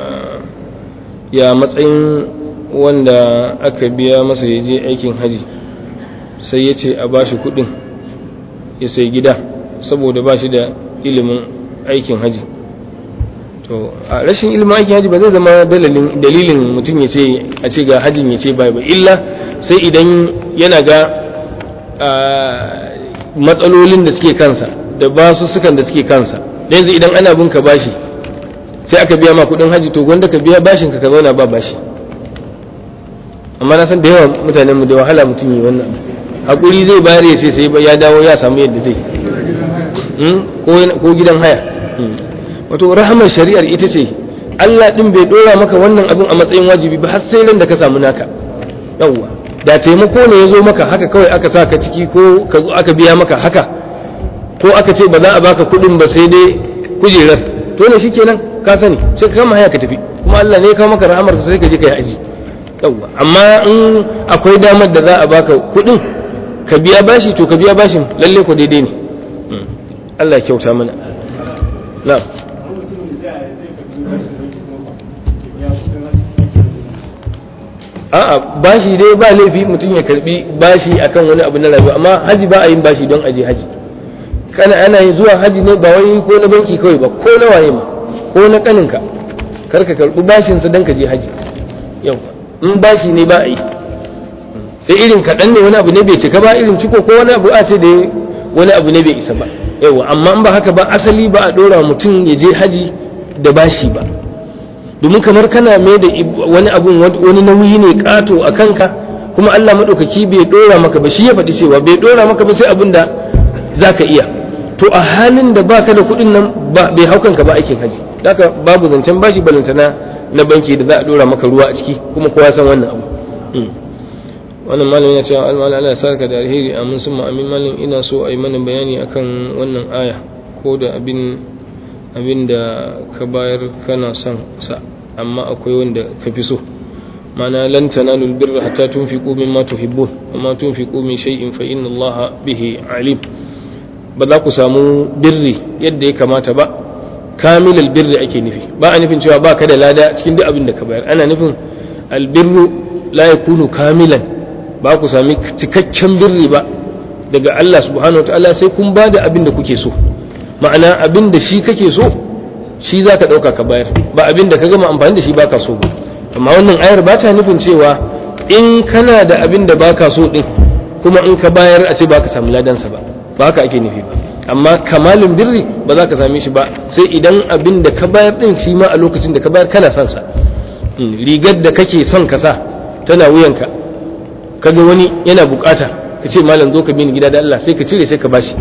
Speaker 1: ya matsayin wanda aka biya masa ya je aikin haji sai ya ce a bashi kudin ya sai gida saboda ba shi da ilimin aikin haji to a rashin ilimin aikin haji ba zai zama dalilin mutum ya ce a ce ga hajin ya ce bai ba illa sai idan yana ga matsalolin da suke kansa da basu sukan da suke kansa da yanzu idan ana bin ka bashi sai aka biya ma kudin haji to gwanda ka biya bashin ka ka zauna ba bashi amma na san da yawa mutanen mu da wahala mutum yi wannan hakuri zai bayar ya sai sai ya dawo ya samu yadda zai ko gidan haya wato rahamar shari'ar ita ce Allah din bai dora maka wannan abin a matsayin wajibi ba har sai ran da ka samu naka yawwa da taimako ne ya zo maka haka kawai aka sa ka ciki ko ka zo aka biya maka haka ko aka ce ba za a baka kuɗin ba sai dai kujerar to ne shikenan ka sani sai ka kama haya ka tafi kuma Allah ne ya kawo maka rahamar sai ka je ka yi aji yawwa amma in akwai damar da za a baka kuɗin ka biya bashi to ka biya bashin lalle ko daidai ne Allah ya kyauta mana na'am a'a bashi dai ba laifi mutum ya karbi bashi akan wani abu na rayuwa amma haji ba a yin bashi don aje haji kana ana yin zuwa haji ne ba wai ko na banki kawai ba ko na waye ma ko na kaninka kar ka karbi bashin sa don ka je haji yau in bashi ne ba a yi sai irin kaɗan ne wani abu ne bai cika ba irin ciko ko wani abu a ce da wani abu ne bai isa ba yau amma in ba haka ba asali ba a ɗora mutum ya je haji da bashi ba domin kamar kana mai da wani abun wani nauyi ne kato a kanka kuma Allah maɗaukaki bai ɗora maka ba shi ya faɗi cewa bai ɗora maka ba sai abin da za ka iya to a halin da baka da kuɗin nan bai hau kanka ba aikin haji haka babu zancen bashi balantana na banki da za a ɗora maka ruwa a ciki kuma kowa san wannan abu wannan malamin ya ce almala Allah ya saka da alheri amin sun amin malam ina so a yi mana bayani akan wannan aya ko da abin abin da ka bayar kana son sa amma akwai wanda ka fi so mana lan tanalu albirra hatta tunfiqu mimma tuhibbun amma tunfiqu min shay'in fa inna Allah bihi alim ba za ku samu birri yadda ya kamata ba kamilal birri ake nufi ba a nufin cewa ba ka da lada cikin duk abin da ka bayar ana nufin albirru la yakunu kamilan ba ku sami cikakken birri ba daga Allah subhanahu wa ta'ala sai kun ba da abin da kuke so ma'ana abin da shi kake so shi za ka ɗauka ka bayar ba abin da ka gama amfani da shi ba ka so ba amma wannan ayar ba ta nufin cewa in kana da abin da ba ka so ɗin kuma in ka bayar a ce ba ka samu ladansa ba ba haka ake nufi ba amma kamalin birri ba za ka same shi ba sai idan abin da ka bayar ɗin shi ma a lokacin da ka bayar kana son sa rigar da kake son ka sa tana wuyanka kaga wani yana bukata ka ce malam zo ka bi ni gida da Allah sai ka cire sai ka bashi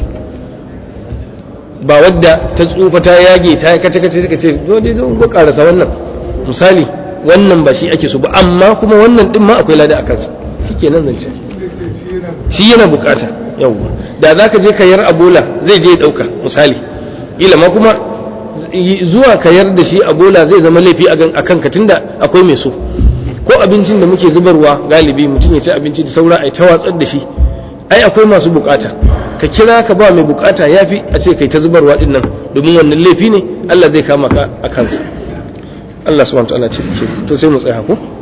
Speaker 1: ba wadda ta tsufa ta yage ta kace kace suka ce zo dai zo ko karasa wannan misali wannan ba shi ake so ba amma kuma wannan din ma akwai lada a kansa shikenan zance shi yana bukata yawwa da zaka je ka yar abola zai je dauka misali ila ma kuma zuwa ka yar da shi abola zai zama laifi a kanka tunda akwai mai so ko abincin da muke zubarwa galibi mutum ya ci abinci da saura a ta watsar da shi ai akwai masu bukata ka kira ka ba mai bukata yafi a ce kai ta zubarwa din nan domin wannan laifi ne Allah zai kama ka a kansa Allah subhanahu wa ta'ala ce to sai mu tsaya ko